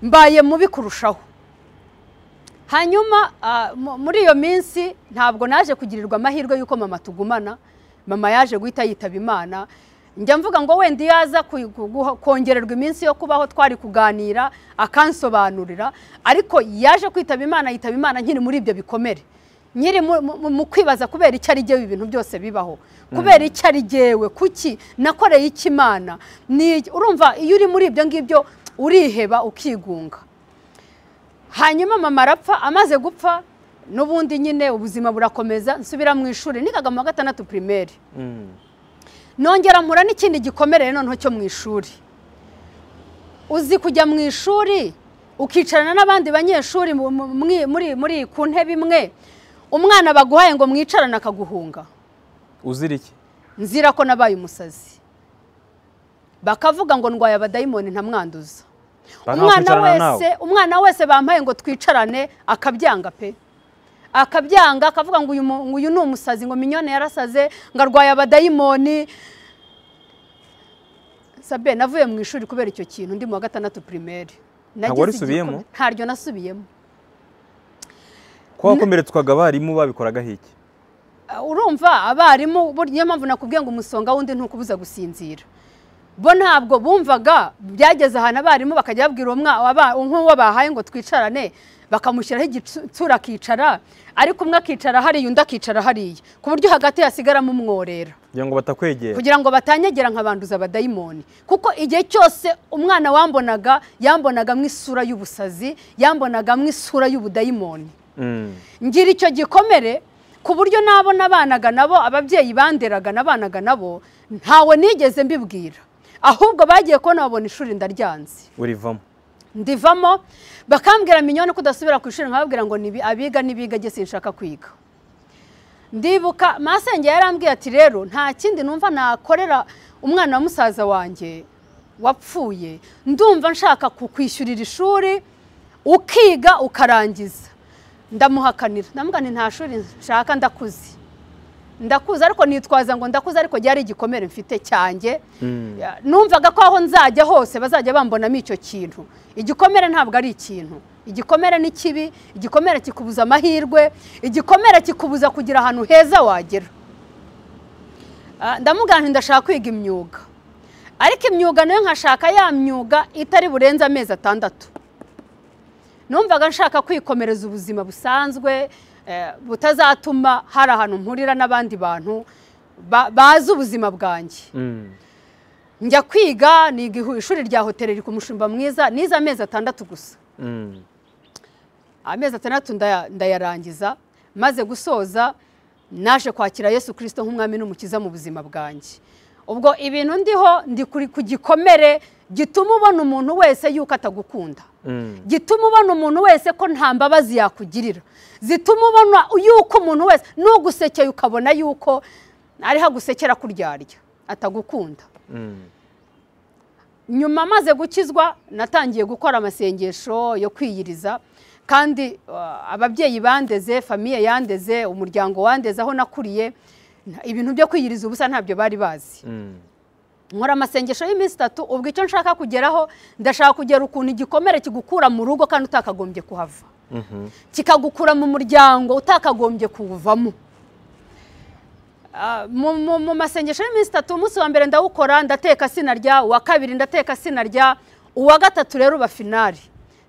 mbaye mubi kurushaho hanyuma ah, mu- muri iyo minsi ntabwo naje kugirirwa amahirwe y'uko mama tugumana mama yaje guhita yitaba imana njya mvuga ngo wenda iyo aza ku- ku- guha- kongererwa iminsi yo kubaho twari kuganira akansobanurira ariko yaje kwitaba imana yitaba imana nkiri muri ibyo bikomere nyiri mu- mu- mu kwibaza kubera icyo ari ibi bintu byose bibaho kubera icyo ari jyewe kuki nakoreye iki imana Ni- urumva iyo uri muri ibyo ngibyo uriheba ukigunga hanyuma mama arapfa amaze gupfa n'ubundi nyine ubuzima burakomeza nsubira mu ishuri nigaga mu wa gatandatu pirimeri Mm. nongera mpura n'ikindi gikomere noneho cyo mu ishuri uzi kujya mu ishuri ukicarana n'abandi banyeshuri mu- mu- muri- muri- muri ku ntebe imwe umwana baguhaye ngo mwicarane akaguhunga uzira iki nzira ko nabaye umusazi bakavuga ngo ndwaye abadayimoni ntamwanduza umwana Bakakwicarana nawe? wese umwana wese bampaye ngo twicarane akabyanga pe akabyanga akavuga ngo uyu mu- ngo uyu ni umusazi ngo minyone yarasaze ngo arwaye abadayimoni sabe navuye mu ishuri kubera icyo kintu ndi mu wa gatandatu pirimeri Ntabwo warisubiyemo? ntaryo nasubiyemo ko wakomeretswaga abarimu babikoraga hiki Uh, urumva abarimu burya niyo mpamvu nakubwiye ngo umusonga wundi ntukubuza gusinzira bo ntabwo bumvaga byageze ahantu abarimu bakajya babwira uwo mwa- aba- nk'uwo bahaye ngo twicarane bakamushyiraho igitsura akicara ariko umwe akicara hariya undi akicara hariya ku buryo hagati hasigaramo umworera kugira ngo batakwegera kugira ngo batanyagera nkabanduza abadayimoni kuko igihe cyose umwana wambonaga yambonaga mu isura y'ubusazi yambonaga mu isura y'ubudayimoni Mm. ngira icyo gikomere ku buryo nabo nabanaga nabo ababyeyi banderaga nabanaga nabo ntawe nigeze mbibwira ahubwo bagiye kubona babona ishuri ndaryanze urivamo ndivamo bakambwira minyoni ko udasubira ku ishuri nkababwira ngo nibi abiga n'ibiga jye sinshaka kwiga ndibuka masenge yarambwiye ati rero nta kindi numva nakorera umwana wa musaza wanjye wapfuye ndumva nshaka kukwishyurira ishuri ukiga ukarangiza ndamuhakanira ndamubwira nti nta shuri nshaka ndakuze ndakuze ariko nitwaza ngo ndakuze ariko ryari igikomere mfite cyanjye Ya, numvaga ko aho nzajya hose bazajya bambonamo icyo kintu igikomere ntabwo ari ikintu igikomere ni kibi igikomere kikubuza amahirwe igikomere kikubuza kugira ahantu heza wagera Ah, ndamubwira nti ndashaka kwiga imyuga ariko imyuga nayo nkashaka ya myuga itari burenze amezi atandatu numvaga nshaka kwikomereza ubuzima busanzwe eh, butazatuma hari ahantu mpurira n'abandi bantu ba- bazi ubuzima bwanjye Mm. njya kwiga niga ihu- ishuri rya hoteli riri ku mushumba mwiza nize amezi atandatu gusa Mm. amezi atandatu ndaya- ndayarangiza maze gusoza naje kwakira yesu kirisito nk'umwami n'umukiza mu buzima bwanjye ubwo ibintu ndiho ndi kuri- ku gikomere gituma ubona umuntu wese yuko atagukunda gituma ubona umuntu wese ko nta mbabazi yakugirira zituma ubona yuko umuntu wese nugusekeye ukabona yuko ariho agusekera kuryarya atagukunda nyuma amaze gukizwa natangiye gukora amasengesho yo kwiyiriza kandi uh, ababyeyi bandeze famiye yandeze umuryango wandeze aho nakuriye nta- ibintu byo kwiyiriza ubusa ntabyo bari bazi nkora amasengesho y'iminsi itatu ubwo icyo nshaka kugeraho ndashaka kugera ukuntu igikomere kigukura mu rugo kandi utakagombye kuhava kikagukura mu muryango utakagombye kuwuvamo Ah, mu- mu mu masengesho y'iminsi itatu umunsi wa mbere ndawukora ndateka sinarya uwa kabiri ndateka sinarya uwa gatatu rero uba finari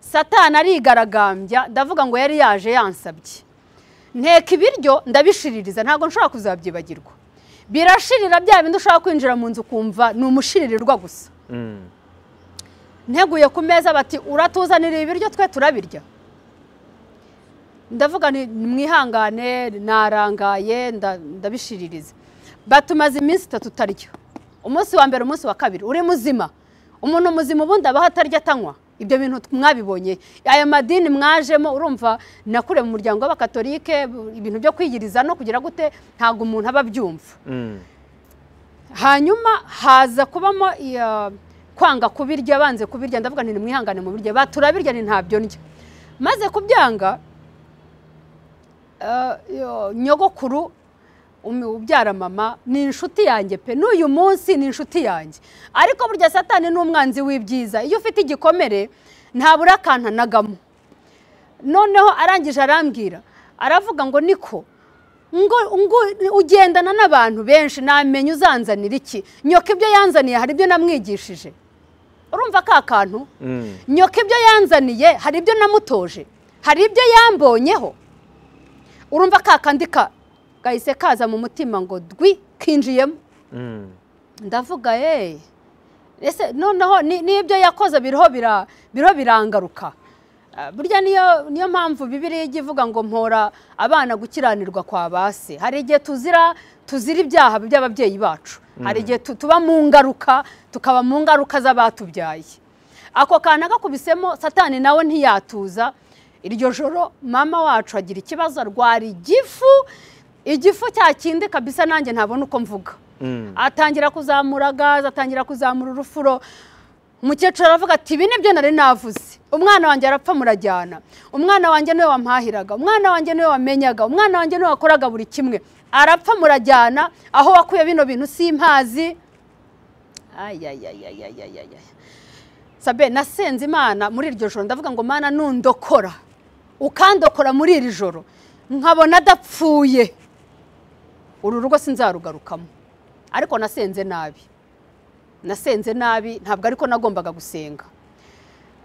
satani arigaragambya ndavuga ngo yari yaje yansabye nteka ibiryo ndabishiririza ntabwo nshobora kuzabyibagirwa birashirira bya bindi ushobora kwinjira mu nzu ukumva ni umushiririrwa gusa nteguye ku meza bati uratuzanira ibiryo twe turabirya ndavuga nti mwihangane narangaye nda- ndabishiririza batumaze iminsi itatu utarya umunsi wa mbere umunsi wa kabiri uri muzima umuntu muzima ubundi abaho atarya atanywa ibyo bintu t- mwabibonye aya madini mwajemo urumva nakuriye mu muryango w'abakatolike bu- ibintu byo kwiyiriza no kugira gute ntabwo umuntu aba abyumva hanyuma haza kubamo iya- kwanga kubirya banze kubirya ndavuga nti nimwihangane mu birya baturabirya ni ntabyo ndya maze kubyanga eh, yo- nyogokuru um- ubyara mama ni inshuti yanjye pe n'uyu munsi ni inshuti yanjye ariko burya satani ni umwanzi w'ibyiza iyo ufite igikomere ntabura akantanagamo noneho arangije arambwira aravuga ngo niko ngo ngo ugendana n'abantu benshi namenya uzanzanira iki nyoka ibyo yanzaniye hari ibyo namwigishije urumva ka kantu nyoka ibyo yanzaniye hari ibyo namutoje hari ibyo yambonyeho urumva ka kandi ka gahise kaza mu mutima ngo dwi kinjiyemo ndavuga ye ese noneho ni- n'ibyo yakoze biriho bira- biriho birangaruka Ah, burya niyo niyo mpamvu bibiriya ijya ivuga ngo mpora abana gukiranirwa kwa base hari igihe tuzira tuzira ibyaha by'ababyeyi bacu hari igihe tu- tuba mu ngaruka tukaba mu ngaruka z'abatubyaye ako kantu agakubisemo satani nawe ntiyatuza iryo joro mama wacu agira ikibazo arwara igifu igifu cya kindi kabisa nanjye ntabona uko mvuga atangira kuzamura gaze atangira kuzamura urufuro umukecuru aravuga ati ibi nibyo nari navuze umwana wanjye arapfa murajyana umwana wanjye niwe wampahiraga umwana wanjye niwe wamenyaga umwana wanjye niwe wakoraga buri kimwe arapfa murajyana aho wakuye bino bintu simpazi sabe nasenze imana muri iryo joro ndavuga ngo mana nundokora ukandokora muri iri joro nkabona adapfuye uru rugo sinzarugarukamo ariko nasenze nabi nasenze nabi ntabwo ariko nagombaga gusenga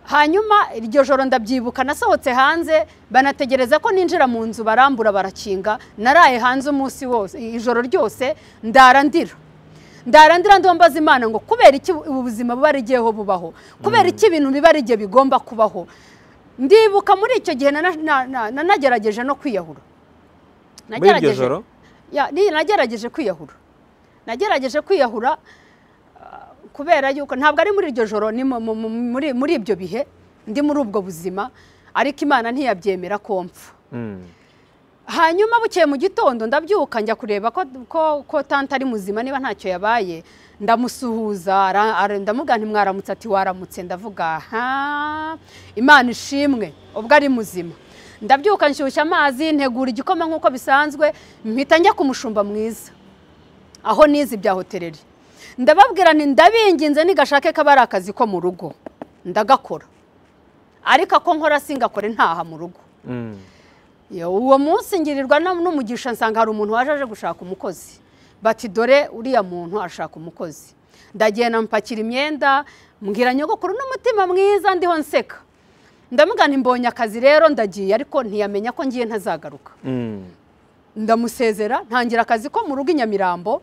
hanyuma iryo joro ndabyibuka nasohotse hanze banategereza ko ninjira mu nzu barambura barakinga naraye hanze umunsi wose ijoro ryose ndara ndira ndara ndira ndimo mbaza imana ngo kubera iki ubu buzima buba rigiyeho bubaho kubera iki ibintu biba rigiye bigomba kubaho ndibuka muri icyo gihe nana- na- na- nanagerageje no kwiyahura muri iryo joro ya ni- nagerageje kwiyahura nagerageje kwiyahura ah, kubera yuko ntabwo ari muri iryo joro ni mu- mu- mu- muri muri ibyo bihe ndi muri ubwo buzima ariko imana ntiyabyemera ko mpfa hanyuma bukeye mu gitondo ndabyuka njya kureba ko, ko, ko tante ari muzima niba ntacyo yabaye ndamusuhuza ara- ara- ndamubwira nti mwaramutse ati waramutse ndavuga aha imana ishimwe ubwo ari muzima ndabyuka nshyushya amazi ntegura igikoma nk'uko bisanzwe mpita njya ku mushumba mwiza aho nize ibya hoteleri ndababwira nti ndabinginze nigashake kaba ari akazi ko mu rugo ndagakora ariko ako nkora singakore ntaha mu rugo Yo, uwo munsi ngirirwa n'um- n'umugisha nsanga hari umuntu waje aje gushaka umukozi bati dore uriya muntu ashaka umukozi ndagenda mpakira imyenda mbwira nyogokuru n'umutima mwiza ndiho nseka ndamugana imbonye akazi rero ndagiye ariko ntiyamenya ko ngiye ntazagaruka ndamusezera ntangira akazi ko mu rugo i nyamirambo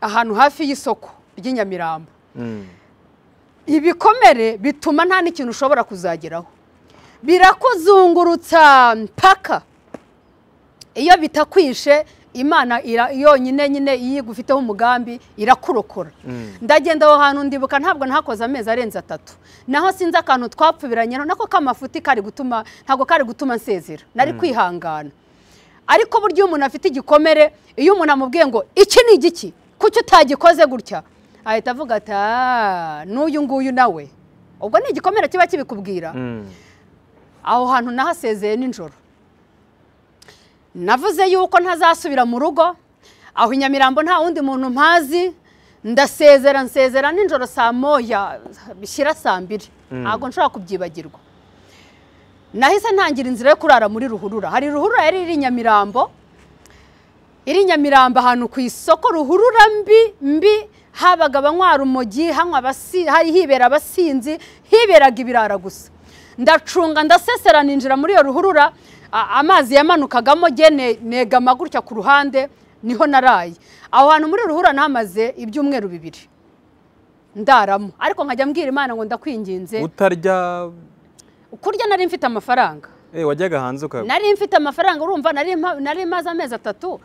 ahantu hafi y'isoko ry'i nyamirambo ibikomere bituma nta n'ikintu ushobora kuzageraho birakuzungurutsa mpaka iyo bitakwishe imana ira- yonyine nyine iyo igufiteho umugambi irakurokora ndagenda aho hantu ndibuka ntabwo nahakoze amezi arenze atatu naho sinzi akantu twapfubiranyeho nako k'amafuti kari gutuma ntabwo kari gutuma nsezera nari kwihangana ariko burya iyo umuntu afite igikomere iyo umuntu amubwiye ngo iki ni igiki kuki utagikoze gutya ahita avuga ati "Ah, n'uyu nguyu nawe ubwo ni igikomere kiba kibikubwira aho hantu nahasezeye nijoro navuze yuko ntazasubira mu rugo aho i nyamirambo nta wundi muntu mpazi ndasezera nsezera nijoro saa moya bishyira saa mbiri ntabwo nshobora kubyibagirwa nahise ntangira inzira yo kurara muri ruhurura hari ruhurura yari iri i nyamirambo iri i nyamirambo ahantu ku isoko ruhurura mbi mbi habaga abanywa urumogi hanywa abasi- hari hibera abasinzi hiberaga ibirara gusa ndacunga ndasesera ninjira muri iyo ruhurura a- amazi yamanukagamo ge ne- negama gutya ku ruhande niho naraye aho hantu muri ruhurura nahamaze ibyumweru bibiri ndaramo ariko nkajya mbwira imana ngo ndakwinginze utarya kurya nari mfite amafaranga eh, wajyaga hanze uka nari mfite amafaranga urumva nari mpa- nari maze amezi atatu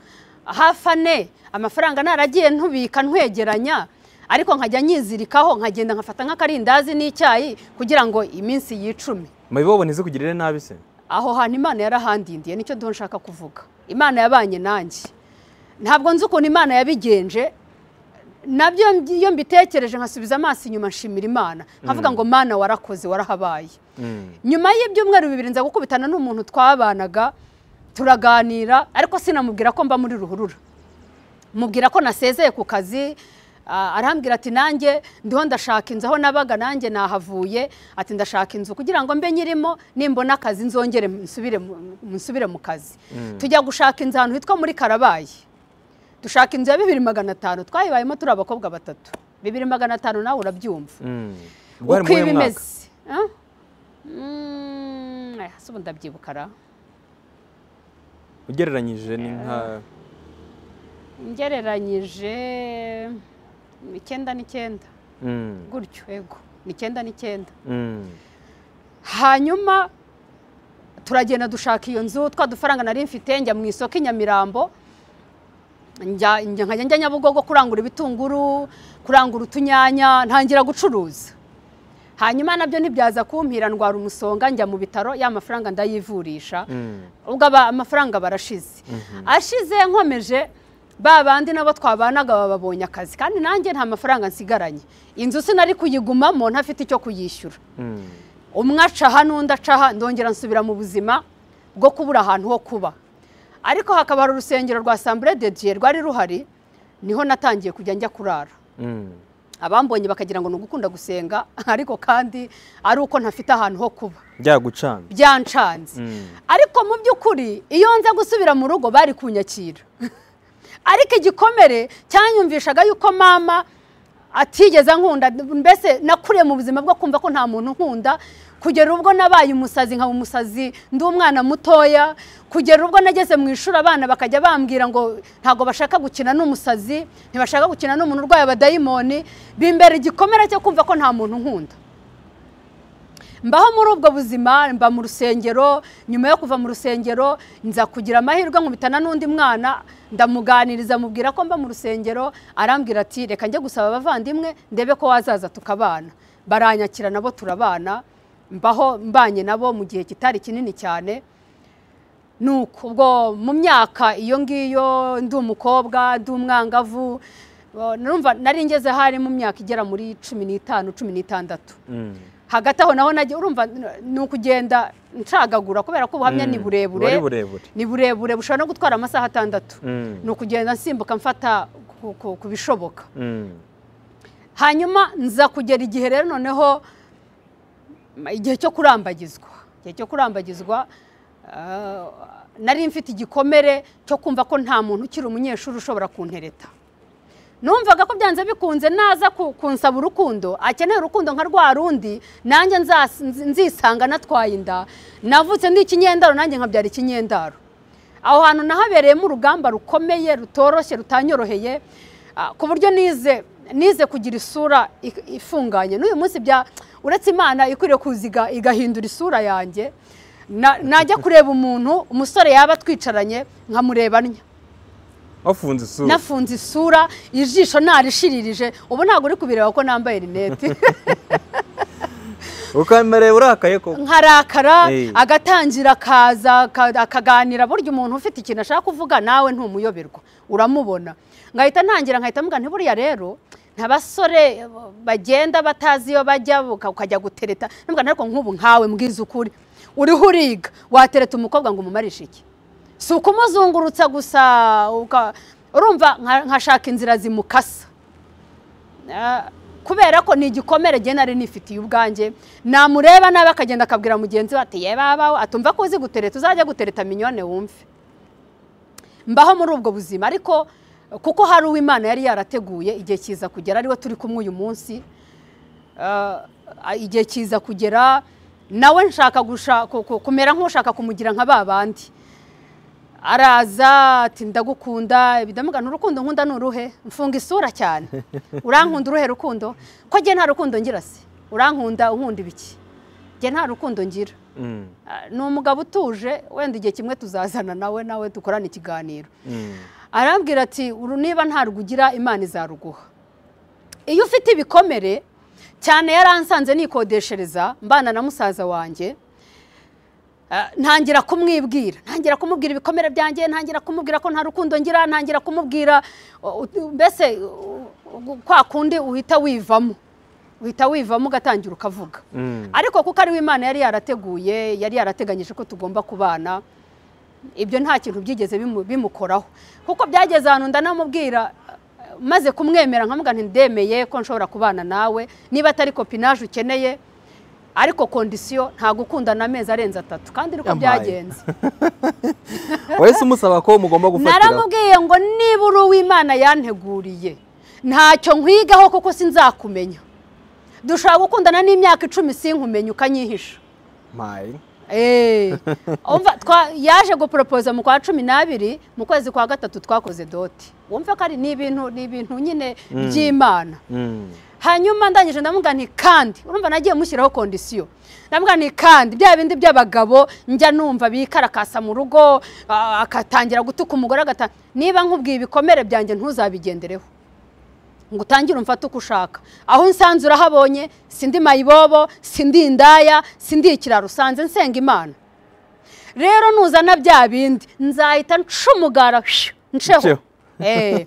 hafi ane amafaranga naragiye ntubika ntwegeranya ariko nkajya nyizirikaho nkagenda nkafata nk'akarindazi n'icyayi kugira ngo iminsi yicumi mubibobone izikugirire nabi se aho hantu imana yarahandindiye nicyo duho nshaka kuvuga imana yabanye nanjye ntabwo nzi ukuntu imana yabigenje nabyo iyo mbitekereje nkasubiza amaso inyuma nshimira imana nkavuga ngo mana warakoze warahabaye Mm. nyuma y'ibyumweru bibiri nza gukubitana n'umuntu twabanaga turaganira ariko sinamubwira ko mba muri ruhurura mubwira ko nasezeye ku kazi ah, arambwira ati nanjye ndiho ndashaka inzu aho nabaga nanjye nahavuye ati ndashaka inzu kugira ngo mbe nyirimo nimbona akazi nzongere nsubire mu- nsubire mu kazi tujya gushaka inzu ahantu hitwa muri karabayi dushaka inzu ya bibiri magana atanu twayibayemo turi abakobwa batatu bibiri magana atanu nawe urabyumva Mm. Bwari uko mu iba mwaka? imeze Ah? Mm, aya, se ubu ndabyibuka ra ugereranyije ni nka ngereranyije mm, icyenda n'icyenda Mm. gutyo yego ni icyenda n'icyenda Mm. hanyuma turagenda dushaka iyo nzu twa dufaranga nari mfite njya mu isoko i nyamirambo njya njya- nkajya njya nyabugogo kurangura ibitunguru kurangura utunyanya ntangira gucuruza hanyuma nabyo ntibyaza kumpira ndwara umusonga njya mu bitaro ya mafaranga ndayivurisha Mm. ubwo aba- amafaranga barashize ashize nkomeje ba bandi nabo twabanaga bababonye akazi kandi nanjye nta mafaranga nsigaranye inzu sinari kuyigumamo ntafite icyo kuyishyura Mm. umwe aca hano undi aca aha ndongera nsubira mu buzima bwo kubura ahantu ho kuba ariko hakaba hari urusengero rwa sambure de diye rwari ruhari niho natangiye kujya njya kurara Mm. abambonye bakagira ngo ni ugukunda gusenga ariko kandi ari uko ntafite ahantu ho kuba byagucana byancanze Mm. ariko mu by'ukuri iyo nza gusubira mu rugo bari kunyakira ariko igikomere cyanyumvishaga yuko mama atigeze ankunda mbese nakuriye mu buzima bwo kumva ko nta muntu nkunda kugera ubwo nabaye umusazi nkaba umusazi ndi umwana mutoya kugera ubwo nageze mu ishuri abana bakajya bambwira ngo ntabwo bashaka gukina n'umusazi ntibashaka gukina n'umuntu urwaye abadayimoni bimbera igikomere cyo kumva ko nta muntu nkunda mbaho muri ubwo buzima mba mu rusengero nyuma yo kuva mu rusengero nza kugira amahirwe nkubitana n'undi mwana ndamuganiriza mubwira ko mba mu rusengero arambwira ati reka njye gusaba abavandimwe ndebe ko wazaza tukabana baranyakira nabo turabana mbaho mbanye nabo mu gihe kitari kinini cyane nuko ubwo mu myaka iyo ngiyo ndi umukobwa ndi umwangavu eh, numva nari ngeze hari mu myaka igera muri cumi n'itanu cumi n'itandatu Mm. hagati aho naho nagiye urumva ni ukugenda ncagagura kubera ko ubuhamya ni Mm. burebure Wari burebure. ni burebure bushobora no gutwara amasaha atandatu Mm. ni ukugenda nsimbuka mfata ku- ku- ku bishoboka Mm. hanyuma nza kugera igihe rero noneho m- igihe cyo kurambagizwa igihe cyo kurambagizwa ah, nari mfite igikomere cyo kumva ko nta muntu ukiri umunyeshuri ushobora kuntereta numvaga ko byanze bikunze naza ku- kunsaba urukundo akeneye urukundo nka rwa rundi nanjye nzas- nzi- nzisanga natwaye inda navutse ndi ikinyendaro nanjye nkabyara ikinyendaro aho hantu nahabereyemo urugamba rukomeye rutoroshye rutanyoroheye ah, ku buryo nize nize kugira isura ik- ifunganye n'uyu munsi bya uretse imana ikwiriye kuza iga- igahindura isura yanjye na- najya kureba umuntu umusore yaba twicaranye nkamureba ntya wafunze isura nafunze isura ijisho narishiririje ubu ntabwo uri kubireba ko nambaye rinete ukamereye urakaye koko nkarakara Eh. agatangira akaza aka- akaganira burya umuntu ufite ikintu ashaka kuvuga nawe ntumuyoberwa uramubona ngahita ntangira nkahita mubwira nti buriya rero nta basore bagenda batazi iyo bajya uka- ukajya gutereta nubwo ariko nk'ubu nkawe mbwiza ukuri uriho uriga watereta umukobwa ngo umumarishe iki si ukumuzungurutsa gusa uka- urumva nka- nkashaka inzira zimukasa Ah, kubera ko ni igikomere genda nari nifitiye ubwanjye namureba nabi akagenda akabwira mugenzi we ati ye babawe atumva ko uzi gutereta uzajya gutereta minyone wumve mbaho muri ubwo buzima ariko kuko hari uwo imana yari yarateguye igihe kiza kugera ariwe turi kumwe uyu munsi Ah, igihe kiza kugera nawe nshaka gusha- ku- ku- kumera nk'ushaka kumugira nka ba bandi araza ati ndagukunda bidamuga urukundo nkunda ni uruhe mfunga isura cyane urankunda uruhe rukundo ko njye nta rukundo ngira se urankunda unkunda ibiki njye nta rukundo ngira Mm, Ah, ni umugabo utuje wenda igihe kimwe tuzazana nawe nawe dukorane ikiganiro mm. arambwira ati "Uru niba nta rwugira imana izaruguha iyo ufite ibikomere cyane yaransanze nikodeshereza mbana na musaza wanjye ah, ntangira kumwibwira ntangira kumubwira ibikomere byanjye ntangira kumubwira ko nta rukundo ngira ntangira kumubwira uh, ut- mbese uh, kwa kundi uhita wivamo uhita wivamo ugatangira ukavuga Mm. ariko kuko ariwe imana yari yarateguye yari yarateganyije ko tugomba kubana ibyo nta kintu byigeze bimu- bimukoraho kuko byageze ahantu ndanamubwira eh, maze kumwemera nkamuga ntidemeye ko nshobora kubana nawe niba atari kopinaje ukeneye ariko kondisiyo nta gukundana amezi arenze atatu kandi niko Yampaye. byagenze wahise umusaba ko mugomba gufatira naramubwiye ngo niba uri uw'imana yanteguriye ntacyo nkwigaho kuko sinzakumenya dushobora gukundana n'imyaka icumi sinkumenye ukanyihisha mayi Eh, umva twa- yaje guporopoza mu kwa cumi n'abiri mu kwezi kwa gatatu twakoze doti wumva ko ari ni ibintu ni ibintu nyine by'imana Mm. hanyuma ndangije ndamubwira nti kandi urumva nagiye mushyiraho kondisiyo ndamubwira nti kandi bya bindi by'abagabo njya numva bikarakasa mu rugo ah, agatangira gutuka umugore agata niba nkubwiye ibikomere byanjye ntuzabigendereho ngo utangire umfate uko ushaka aho unsanze urahabonye sindi mayibobo sindi indaya sindi ikiraro usanze nsenga imana rero nuzana bya bindi nzahita ncumugara nceho Nceho. Eh,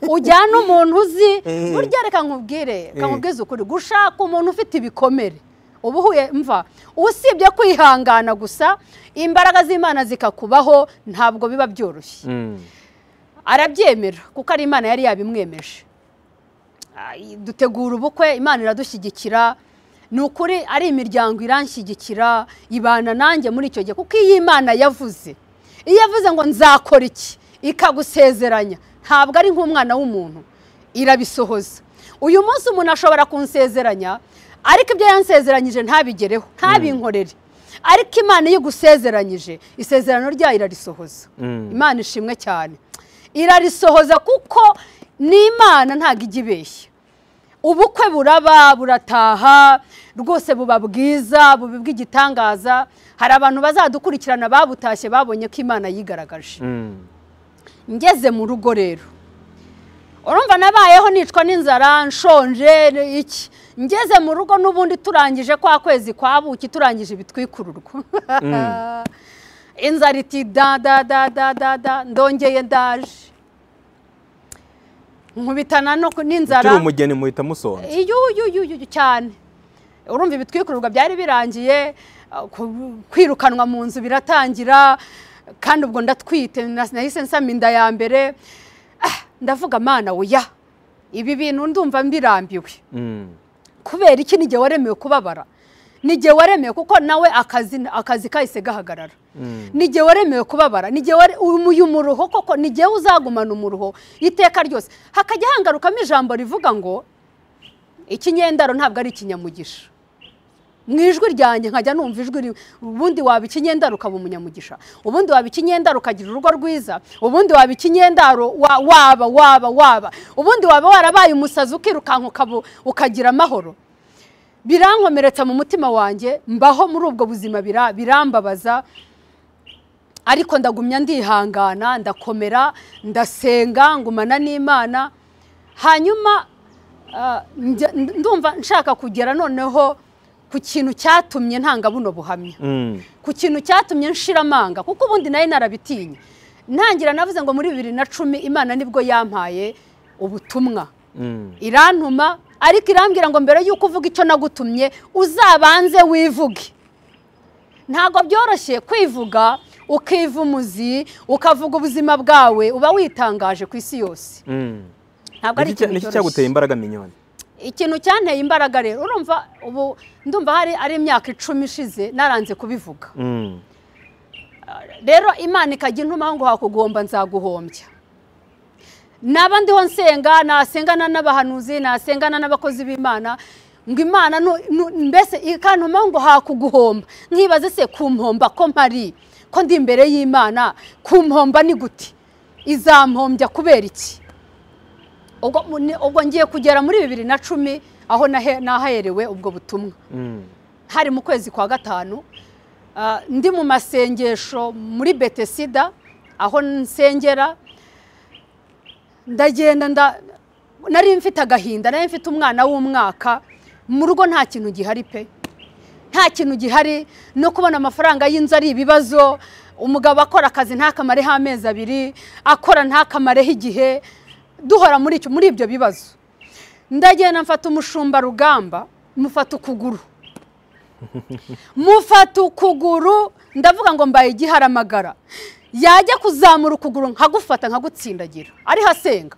ujyana umuntu uzi Eh. burya reka nkubwire reka nkubwize ukuri gushaka umuntu ufite ibikomere uba uhuye mva usibye kwihangana gusa imbaraga z'imana zikakubaho ntabwo biba byoroshye Mm. arabyemera kuko ari imana yari yabimwemeje Ay, dutegura ubukwe imana iradushyigikira ni ukuri ari imiryango iranshyigikira ibana nanjye muri icyo gihe kuko iyo imana yavuze iyo yavuze ngo nzakora iki ikagusezeranya ntabwo ari nk'umwana w'umuntu irabisohoza uyu munsi umuntu ashobora kunsezeranya ariko ibyo yansezeranyije ntabigereho ntabinkorere ariko imana iyo igusezeranyije isezerano ryayo irarisohoza Mm. imana ishimwe cyane irarisohoza kuko ni imana ntabwo ijya ibeshya ubukwe buraba burataha rwose buba bwiza buba bw'igitangaza hari abantu bazadukurikirana babutashye babonye ko imana yigaragaje Mm. ngeze mu rugo rero urumva nabayeho nicwa n'inzara nshonje ni iki ngeze mu rugo n'ubundi turangije kwa kwezi kwa buki turangije ibitwikururwa inzara iti da da da da da da ndongeye ndaje nkubitana no ku- ukiri n'inzara umugeni muhita musonza iyo iyo iyo iyo cyane urumva ibitwikururwa byari birangiye uh, ku- kwirukanwa mu nzu biratangira kandi ubwo ndatwite na- nahise nsama inda ya mbere Ah, ndavuga mana oya ibi bintu ndumva mbirambiwe Mm. kubera iki n'igihe waremewe kubabara n'igihe waremewe kuko nawe akazi akazi kahise gahagarara n'igihe waremewe kubabara n'igihe ware- uyu muruho koko n'igihe uzagumana umuruho iteka ryose hakajya hangarukamo ijambo rivuga ngo ikinyendaro ntabwo ari ikinyamugisha mu ijwi ryanjye nkajya numva ijwi rimwe ubundi waba ikinyendaro ukaba umunyamugisha ubundi waba ikinyendaro ukagira urugo rwiza ubundi waba ikinyendaro wa- waba waba waba ubundi waba warabaye umusazi ukirukanka ukaba- ukagira amahoro birankomeretsa mu mutima wanjye mbaho muri ubwo buzima bira- birambabaza ariko ndagumya ndihangana ndakomera ndasenga ngumana n'imana hanyuma ah, njya- ndumva nshaka kugera noneho ku kintu cyatumye ntanga buno buhamya Mm. ku kintu cyatumye nshira amanga kuko ubundi nayo narabitinya ntangira navuze ngo muri bibiri na cumi imana nibwo yampaye ubutumwa Mm. irantuma ariko irambwira ngo mbere y'uko uvuga icyo nagutumye uzabanze wivuge ntabwo byoroshye kwivuga ukiva umuzi ukavuga ubuzima bwawe uba witangaje ku isi yose Mm. ntabwo ari Niki cya- ikintu niki cyaguteye cyoroshye imbaraga minyoni ikintu cyanteye imbaraga rero urumva ubu ndumva hari ari imyaka icumi ishize naranze kubivuga Mm. rero imana ikajya intumaho ngo hakugomba nzaguhombya naba ndiho nsenga nasengana n'abahanuzi nasengana n'abakozi b'imana ngo imana nu- nu- mbese ikantumaho ngo hakuguhomba nkibaze se kumpomba ko mpari ko ndi imbere y'imana kumpomba ni gute izampombya kubera iki ubwo mu- ni- ubwo ngiye kugera muri bibiri na cumi aho nahe- naherewe ubwo butumwa Mm. hari mu kwezi kwa gatanu ah, ndi mu masengesho muri betesida aho nsengera ndagenda nda nari mfite agahinda nari mfite umwana w'umwaka mu rugo nta kintu gihari pe nta kintu gihari no kubona amafaranga y'inzu ari ibibazo umugabo akora akazi ntakamarehho amezi abiri akora ntakamarehho igihe duhora muri icyo- muri ibyo bibazo ndagenda mfata umushumba rugamba mufata ukuguru mufata ukuguru ndavuga ngo mbaye igiharamagara yajya kuzamura ukuguru nkagufata nkagutsindagira ariho asenga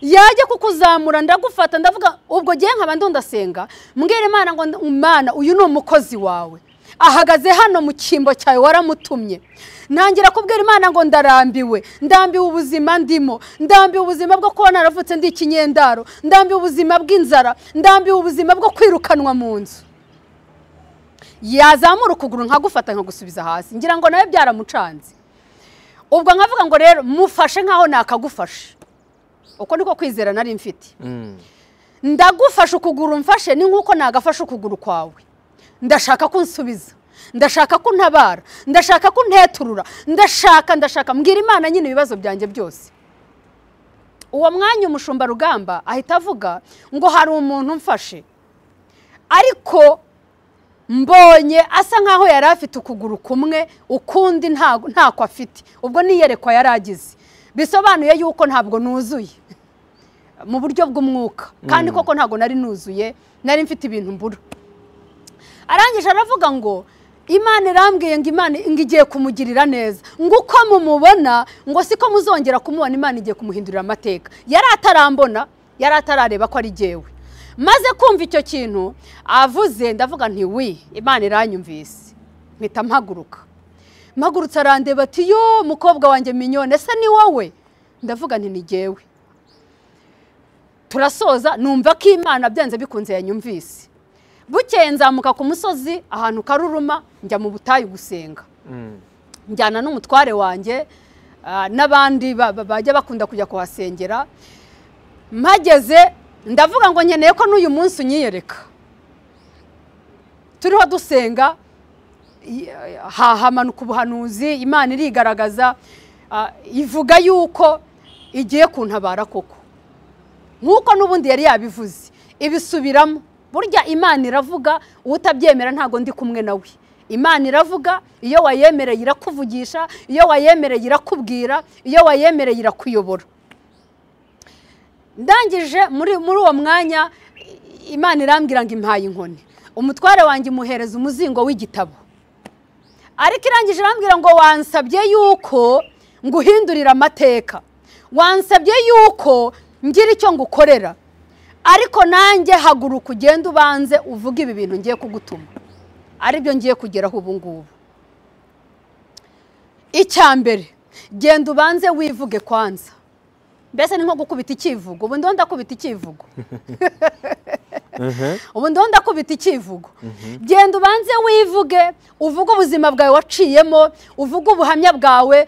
yajya kukuzamura ndagufata ndavuga ubwo ngiye nkaba ndundasenga mbwira imana ngo imana uyu ni umukozi wawe ahagaze hano mu cyimbo cyawe waramutumye ntangira kubwira imana ngo ndarambiwe ndambiwe ubuzima ndimo ndambiwe ubuzima bwo kuba naravutse ndi ikinyendaro ndambiwe ubuzima bw'inzara ndambiwe ubuzima bwo kwirukanwa mu nzu yazamura ukuguru nkagufata nkagusubiza hasi ngira ngo nawe byaramucanze ubwo nkavuga ngo rero mufashe nkaho nakagufashe uko niko kwizera nari mfite Mm. ndagufashe ukuguru mfashe ni nk'uko nagafashe ukuguru kwawe ndashaka ko unsubiza ndashaka ko untabara ndashaka ko unteturura ndashaka ndashaka mbwira imana nyine ibibazo byanjye byose uwo mwanya umushumba rugamba ahita avuga ngo hari umuntu mfashe ariko mbonye asa nkaho yari afite ukuguru kumwe ukundi ntago- ntako afite ubwo niyerekwa yari agize bisobanuye yuko ntabwo nuzuye mu buryo bw'umwuka kandi koko ntabwo nari nuzuye nari mfite ibintu mbura arangije aravuga ngo imana irambwiye ngo imana ngo igiye kumugirira neza ngo uko mumubona ngo siko muzongera kumubona imana igiye kumuhindurira amateka yari atarambona yari atarareba ko ari jyewe maze kumva icyo kintu avuze ndavuga nti wi imana iranyumvise mpita mpaguruka mpagurutse arandeba ati yo mukobwa wanjye minyone ese ni wowe ndavuga nti ni jyewe turasoza numva ko imana byanze bikunze yanyumvise bukeye nzamuka ku musozi ahantu karuruma njya mu butayu gusenga Mm. njyana n'umutware wanjye ah, n'abandi ba- ba- bajya bakunda kujya kuhasengera mpageze ndavuga ngo nkeneye ko n'uyu munsi unyiyereka turiho dusenga i- ha- hamanuka ubuhanuzi imana irigaragaza ah, ivuga yuko igiye kuntabara koko nk'uko n'ubundi yari yabivuze ibisubiramo burya imana iravuga utabyemera ntabwo ndi kumwe nawe imana iravuga iyo wayemereye irakuvugisha iyo wayemereye irakubwira iyo wayemereye irakuyobora ndangije muri muri uwo mwanya i- imana irambwira ngo impaye inkoni umutware wanjye imuhereza umuzingo w'igitabo ariko irangije irambwira ngo wansabye yuko nguhindurira amateka wansabye yuko ngira icyo ngukorera ariko nanjye haguruka ugende ubanze uvuge ibi bintu ngiye kugutuma aribyo ngiye kugeraho ubu ngubu icya mbere genda ubanze wivuge kwanza mbese ni nko gukubita icyivugo ubu ndiho ndakubita icyivugo Mhm. ubu ndiho ndakubita icyivugo genda ubanze wivuge uvuge ubuzima bwawe waciyemo uvuge ubuhamya bwawe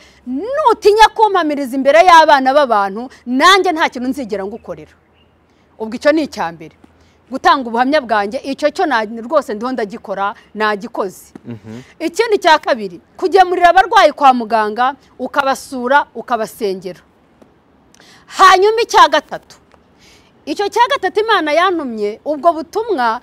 nutinya kumpamiriza imbere y'abana b'abantu nanjye nta kintu nzigera ngukorera ubwo icyo ni icya mbere gutanga ubuhamya bwanjye icyo cyo na- rwose ndiho ndagikora nagikoze ikindi cya kabiri kugemurira abarwayi kwa muganga ukabasura ukabasengera hanyuma icya gatatu icyo cya gatatu imana yantumye ubwo butumwa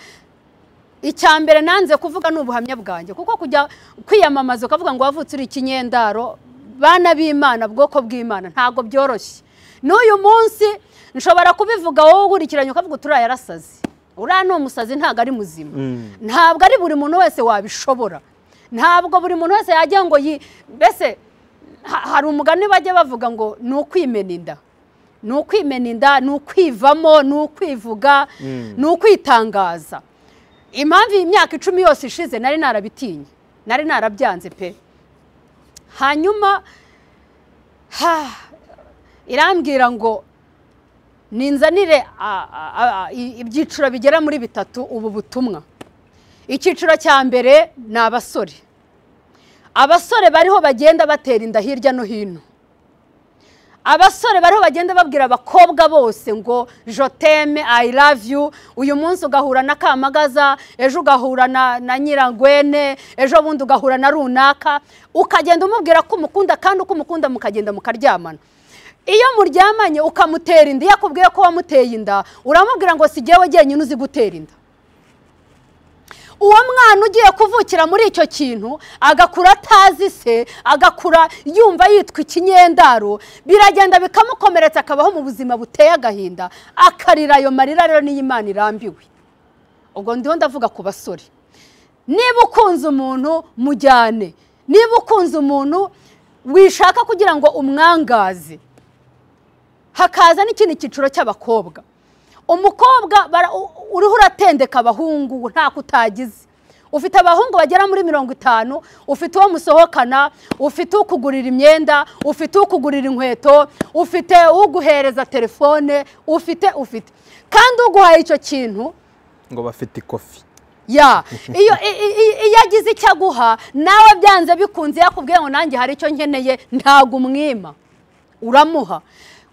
icya mbere nanze kuvuga ni ubuhamya bwanjye kuko kujya kwiyamamaza ukavuga ngo wavutse uri ikinyendaro bana b'imana bwoko bw'imana ntabwo byoroshye n'uyu munsi nshobora kubivuga wowe ukurikiranye ukavuga uti uriya yarasaze uriya ni umusazi ntabwo ari muzima ntabwo ari buri muntu wese wabishobora ntabwo buri muntu wese yajya ngo yi mbese ha- hari umugani bajya bavuga ngo ni ukwimena inda ni ukwimena inda ni ukwivamo ni ukwivuga ni ukwitangaza impamvu iyi myaka icumi yose ishize nari narabitinye nari narabyanze pe hanyuma ha, irambwira ngo ninzanire a- a- a- i- ibyiciro bigera muri bitatu ubu butumwa icyiciro cya mbere ni abasore abasore bariho bagenda batera inda hirya no hino abasore bariho bagenda babwira abakobwa bose ngo joteme i love you uyu munsi ugahura na kamagaza ejo ugahura na, na nyirangwene ejo bundi ugahura na runaka ukagenda umubwira ko umukunda kandi uko umukunda mukagenda mukaryamana iyo muryamanye ukamutera inda iyo akubwiye ko wamuteye inda uramubwira ngo si jyewe jyenyine uzi gutera inda uwo mwana ugiye kuvukira muri icyo kintu agakura atazi se agakura yumva yitwa ikinyendaro biragenda bikamukomeretsa akabaho mu buzima buteye agahinda akarira ayo marira rero niyo imana irambiwe ubwo ndiho ndavuga ku basore niba ukunze umuntu mujyane niba ukunze umuntu wishaka kugira ngo umwangaze hakaza n'ikindi cyiciro cy'abakobwa umukobwa bara- u- uriho uratendeka abahungu nta kutagize ufite abahungu bagera muri mirongo itanu ufite uwo musohokana ufite ukugurira imyenda ufite ukugurira inkweto ufite uguhereza telefone ufite ufite kandi uguhaye icyo kintu ngo bafite ikofi ya iyo i- i- i- iyo agize icyo aguha nawe byanze bikunze yakubwiye ngo nanjye hari icyo nkeneye ntabwo umwima uramuha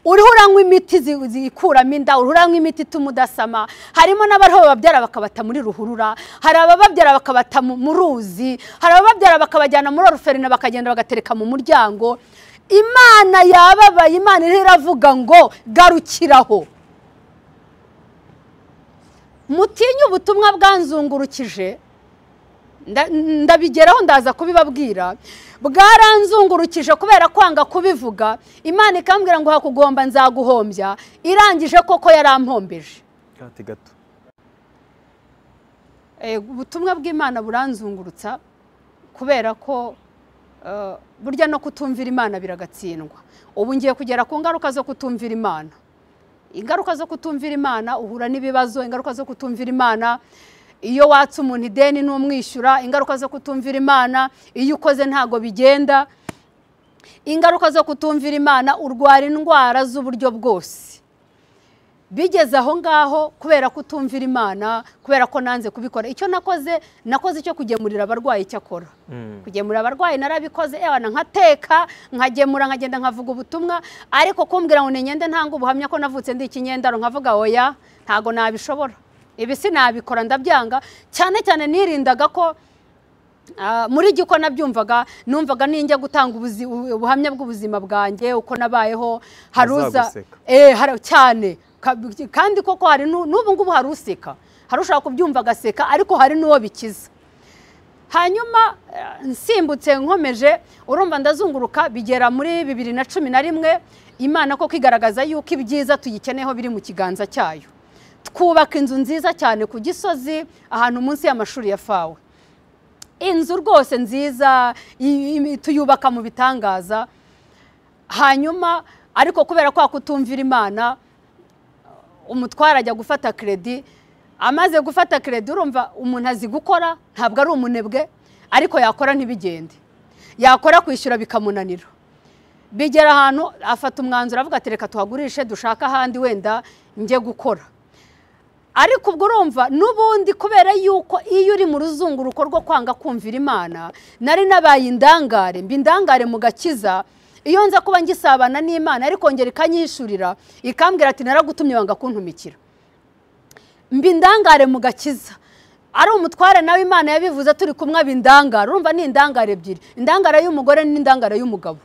uriho uranywa imiti zi- zikuramo inda uriho uranywa imiti ituma udasama harimo n'abariho bababyara bakabata muri ruhurura hari abababyara bakabata mu mu ruzi hari abababyara bakabajyana muri oruferina bakagenda bagatereka mu muryango imana yababaye imana iriho iravuga ngo garukiraho mutinye ubutumwa bwanzungurukije nda- ndabigeraho ndaza kubibabwira bwaranzungurukije kubera kwanga kubivuga imana ikambwira ngo hakugomba nzaguhombya irangije koko yarampombeje gati gato Eh, ubutumwa bw'imana buranzungurutsa kubera ko eh, burya no kutumvira imana biragatsindwa ubu ngiye kugera ku ngaruka zo kutumvira imana ingaruka zo kutumvira imana uhura n'ibibazo ingaruka zo kutumvira imana iyo watse umuntu ideni n'umwishyura ingaruka zo kutumvira imana iyo ukoze ntago bigenda ingaruka zo kutumvira imana urwara indwara z'uburyo bwose bigeze aho ngaho kubera kutumvira imana kubera ko nanze kubikora icyo nakoze nakoze icyo kugemurira abarwayi icyo akora kugemurira abarwayi narabikoze yabana nkateka nkagemura nkagenda nkavuga ubutumwa ariko kumbwira ngo nigende ntanga ubuhamya ko navutse ndi ikinyendaro nkavuga oya ntago nabishobora ibi sinabikora ndabyanga cyane cyane nirindaga ko Ah, muri giko nabyumvaga numvaga ninjya gutanga ubuzi- ubu- ubuhamya bw'ubuzima bwanjye uko nabayeho hari uza Azaguseka. Eh, hari- cyane Ka- kandi koko hari nu- n'ubu ngubu hari useka hari ushaka kubyumva agaseka ariko hari n'uwo bikiza hanyuma eh, nsimbutse nkomeje urumva ndazunguruka bigera muri bibiri na cumi na rimwe imana ko kwigaragaza yuko ibyiza tuyikeneyeho biri mu kiganza cyayo twubaka inzu nziza cyane ku gisozi ahantu munsi y'amashuri ya fawe inzu rwose nziza i- i- tuyubaka mu bitangaza hanyuma ariko kubera kwa kutumvira imana umutware ajya gufata kredi amaze gufata kredi urumva umuntu azi gukora ntabwo ari umunebwe ariko yakora ntibigende yakora kwishyura bikamunanira bigera ahantu afata umwanzuro avuga ati reka tuhagurishe dushake ahandi wenda njye gukora ariko ubwo urumva n'ubundi kubera yuko iyo uri mu ruzunguruko rwo kwanga kumvira imana nari nabaye indangare mba indangare mu gakiza iyo nza kuba ngisabana n'imana ariko ngera ikanyishurira ikambwira ati naragutumye wanga kuntumikira mba indangare mu gakiza ari umutware nawe imana yabivuze turi kumwe aba indangare urumva ni indangare ebyiri indangare y'umugore n'indangare y'umugabo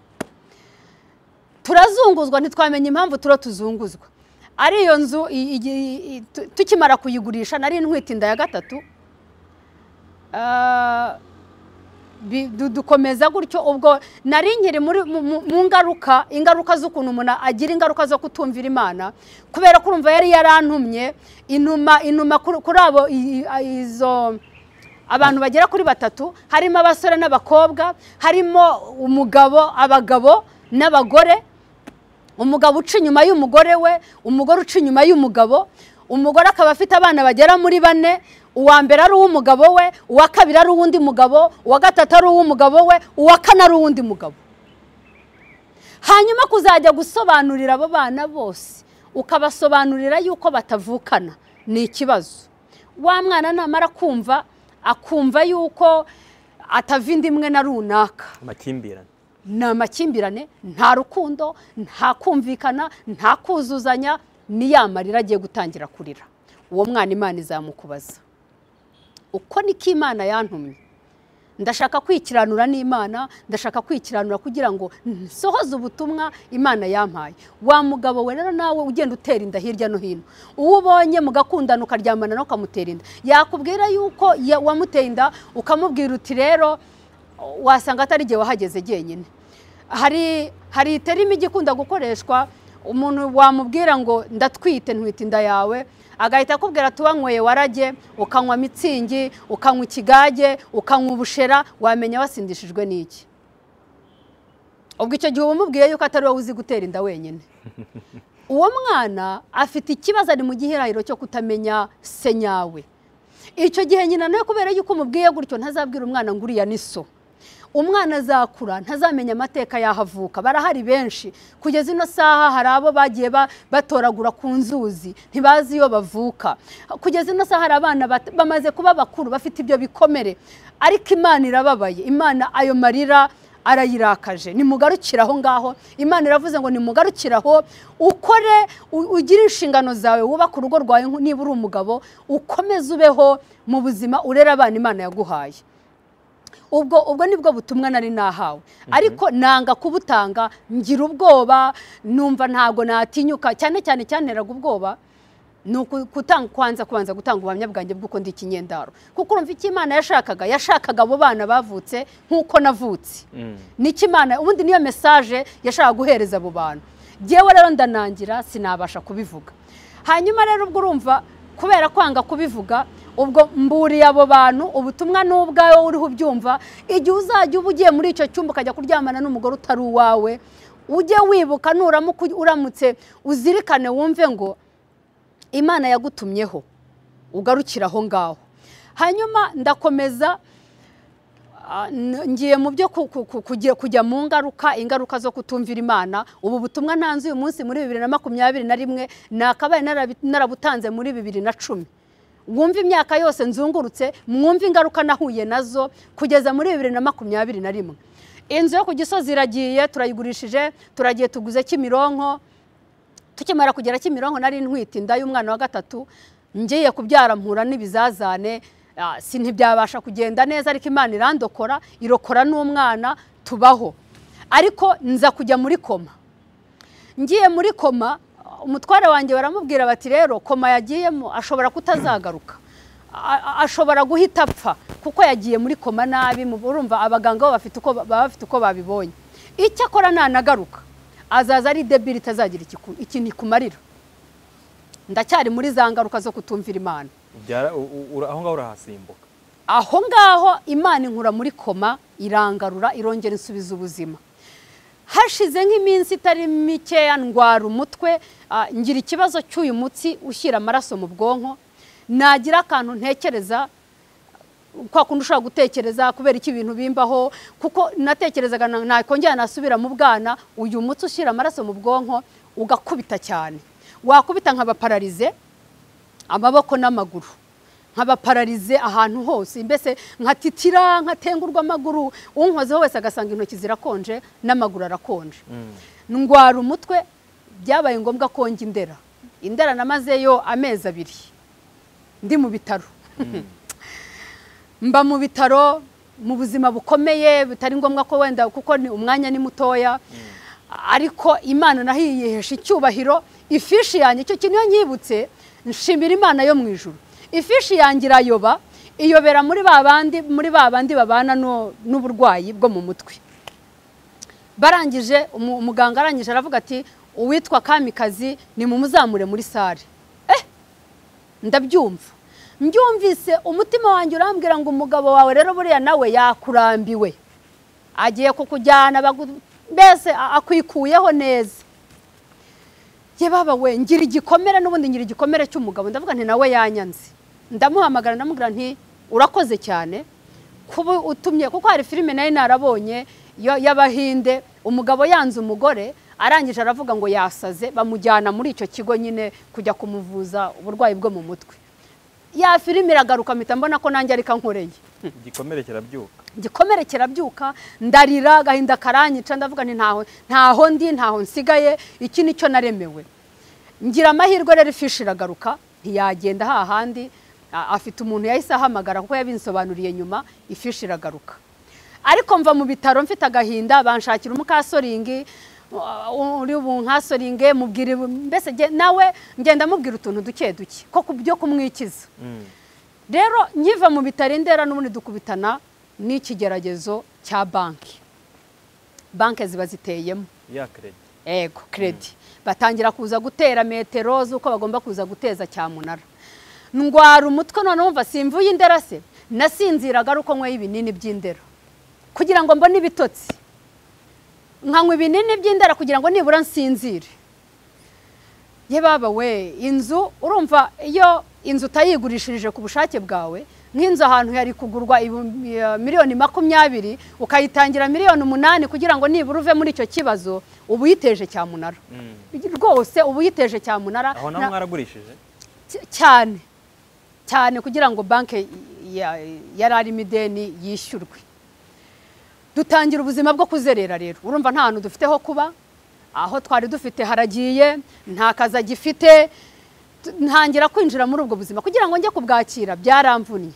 turazunguzwa ntitwamenye impamvu turo tuzunguzwa ari iyo nzu i- i- i- tu- tukimara kuyigurisha nari ntwite inda ya gatatu Ah, bi- du- dukomeza gutyo ubwo nari nkiri muri mu- mu mu ngaruka ingaruka z'ukuntu umuntu agira ingaruka zo kutumvira imana kubera ko urumva yari yarantumye inuma inuma kuri kuri abo i- i- a- izo abantu bagera kuri batatu harimo abasore n'abakobwa harimo umugabo abagabo n'abagore umugabo uca inyuma y'umugore we umugore uca inyuma y'umugabo umugore akaba afite abana bagera muri bane uwa mbere ari uw'umugabo we uwa kabiri ari uw'undi mugabo uwa gatatu ari uw'umugabo we uwa kane ari uw'undi mugabo hanyuma kuzajya gusobanurira abo bana bose ukabasobanurira yuko batavukana ni ikibazo wa mwana namara kumva akumva yuko atava inda imwe na runaka amakimbirane ni amakimbirane nta rukundo nta kumvikana nta kuzuzanya ni ya marira agiye gutangira kurira uwo mwana imana izamukubaza uko niko imana yantumye ndashaka kwikiranura n'imana ndashaka kwikiranura kugira ngo nsohoze ubutumwa imana yampaye wa mugabo we rero nawe ugenda utera inda hirya no hino uwo ubonye mugakundana ukaryamana nawe ukamutera inda yakubwira yuko ya- wamuteye inda ukamubwira uti rero wasanga atari igihe wahageze jyenyine hari hari iterima ijya ikunda gukoreshwa umuntu wamubwira ngo ndatwite ntwite inda yawe agahita akubwira ati wanyweye warage ukanywa mitsingi ukanywa ikigage ukanywa ubushera wamenya wasindishijwe n'iki ubwo icyo gihe uba umubwiye yuko atari wowe uzi gutera inda wenyine uwo mwana afite ikibazo ari mu gihirahiro cyo kutamenya se nyawe icyo gihe nyina nawe kubera yuko umubwiye gutyo ntazabwira umwana ngo uriya ni so umwana azakura ntazamenya amateka y'aho avuka barahari benshi kugeza ino saha hari abo bagiye ba- batoragura ku nzuzi ntibazi iyo bavuka kugeza ino saha hari abana bat- bamaze kuba bakuru bafite ibyo bikomere ariko imana irababaye imana ayo marira arayirakaje nimugarukire aho ngaho imana iravuze ngo nimugarukire aho ukore u- ugire inshingano zawe wubake urugo rwawe nku- niba uri umugabo ukomeze ubeho mu buzima urere abana imana yaguhaye ubwo ubwo nibwo butumwa nari nahawe ariko nanga kubutanga ngira ubwoba numva ntabwo natinyuka cyane cyane cyanteraga ubwoba ni uku- kutan- kwanza kubanza gutanga ubuhamya bwanjye bw'uko ndi ikinyendaro kuko urumva icyo imana yashakaga yashakaga abo bana bavutse nk'uko navutse niki imana ubundi niyo mesaje yashaka guhereza abo bantu ngewe rero ndanangira sinabasha kubivuga hanyuma rero ubwo urumva kubera kwanga kubivuga ubwo mburiye abo bantu ubutumwa ni ubwawe uriho ubyumva igihe uzajya uba ugiye muri icyo cyumba ukajya kuryamana n'umugore utari uwawe ujye wibuka nuramuka uramutse uzirikane wumve ngo imana yagutumyeho ugarukire aho ngaho hanyuma ndakomeza Ah, n- ngiye mu byo ku- ku- ku- kugira- kujya mu ngaruka ingaruka zo kutumvira imana ubu butumwa ntanze uyu munsi muri bibiri na makumyabiri na rimwe nakabaye narabi- narabutanze muri bibiri na cumi wumve imyaka yose nzungurutse mwumve ingaruka nahuye nazo kugeza muri bibiri na makumyabiri na rimwe inzu yo ku gisozi iragiye turayigurishije turagiye tuguze kimironko tukimara kugera kimironko nari ntwite inda y'umwana wa gatatu ngiye kubyara mpura n'ibizazane ah, si ntibyabasha kugenda neza ariko imana irandokora irokora n'umwana tubaho ariko nza kujya muri koma ngiye muri koma umutware wanjye baramubwira bati rero koma yagiyemo ashobora kutazagaruka A- a- ashobora guhita apfa kuko yagiye muri koma nabi mu- urumva abaganga bo bafite uko baba bafite uko babibonye icyo akora nanagaruka azaza ari debiri itazagira ikiku- ikintu ikumarira ndacyari muri za ngaruka zo kutumvira imana Byara- u- u- ura- aho ngaho urahasimbuka aho ngaho imana inkura muri koma irangarura irongera insubiza ubuzima hashize nk'iminsi itari mikeya ndwara umutwe ah, ngira ikibazo cy'uyu mutsi ushyira amaraso mu bwonko nagira akantu ntekereza kwa kundi ushobora gutekereza kubera iki ibintu bimbaho kuko natekerezaga na- nakongera nasubira mu bwana uyu mutsi ushyira amaraso mu bwonko ugakubita cyane wakubita nkaba pararize amaboko n'amaguru nkabapararize ahantu hose mbese nkatitira nkatengurwa amaguru unkozeho wese agasanga intoki zirakonje n'amaguru arakonje ndwara umutwe byabaye ngombwa ko njya indera indera namazeyo amezi abiri ndi mu bitaro mba mu bitaro mu buzima bukomeye bitari ngombwa ko wenda kuko ni umwanya ni mutoya ariko imana naho yihesha icyubahiro ifishi yanjye icyo kintu iyo nyibutse nshimira imana yo mu ijuru ifishi yanjye irayoba iyobera muri ba bandi muri ba bandi babana no- n'uburwayi bwo mu mutwe barangije umu- umuganga arangije aravuga ati uwitwa kamikazi ni mumuzamure muri sare ndabyumva mbyumvise umutima wanjye urambwira ngo umugabo wawe rero buriya nawe yakurambiwe agiye kukujyana bagu- mbese a- akwikuyeho neza ye baba we ngira igikomere n'ubundi ngira igikomere cy'umugabo ndavuga nti nawe yanyanze ndamuhamagara ndamubwira nti urakoze cyane kuba utumye kuko hari filime nari narabonye yo- y'abahinde umugabo yanze umugore arangije aravuga ngo yasaze bamujyana muri icyo kigo nyine kujya kumuvuza uburwayi bwo mu mutwe ya filime iragaruka mpita mbona ko nanjye ariko nkoreye igikomere kirabyuka igikomere kirabyuka ndarira agahinda karanyica ndavuga nti ntaho ntaho ndi ntaho nsigaye iki nicyo naremewe ngira amahirwe rero ifishi iragaruka ntiyagenda hahandi a- afite umuntu yahise ahamagara kuko yabinsobanuriye nyuma ifishi iragaruka ariko mva mu bitaro mfite agahinda banshakira umukasoringi u- uri bunkasoringe mubwira mbese nge- nawe ngenda mubwira utuntu duke duke ko ku byo kumwikiza rero nkiva mu bitaro indera n'ubundi dukubitana n'ikigeragezo cya banki banki ziba ziteyemo ya keredi ego kredi batangira kuza gutera metero z'uko bagomba kuza guteza cyamunara ndwara umutwe none wumva simvuye indera se nasinziraga ari uko nyweye ibinini by'indera kugira ngo mbone ibitotsi nkanywa ibinini by'indera kugira ngo nibura nsinzire ye baba we inzu urumva iyo inzu utayigurishirije ku bushake bwawe nk'inzu ahantu yari kugurwa ibu- ya- miliyoni makumyabiri ukayitangira miliyoni umunani kugira ngo nibura uve muri icyo kibazo uba uyiteje cyamunara rwose uba uyiteje cyamunara aho na- naho mwaragurishije cy- cyane cyane kugira ngo banki ya- yari arimo ideni yishyurwe dutangira ubuzima bwo kuzerera rero urumva nta hantu dufite ho kuba aho twari dufite haragiye nta kazi agifite tu- ntangira kwinjira muri ubwo buzima kugira ngo njye kubwakira byaramvunye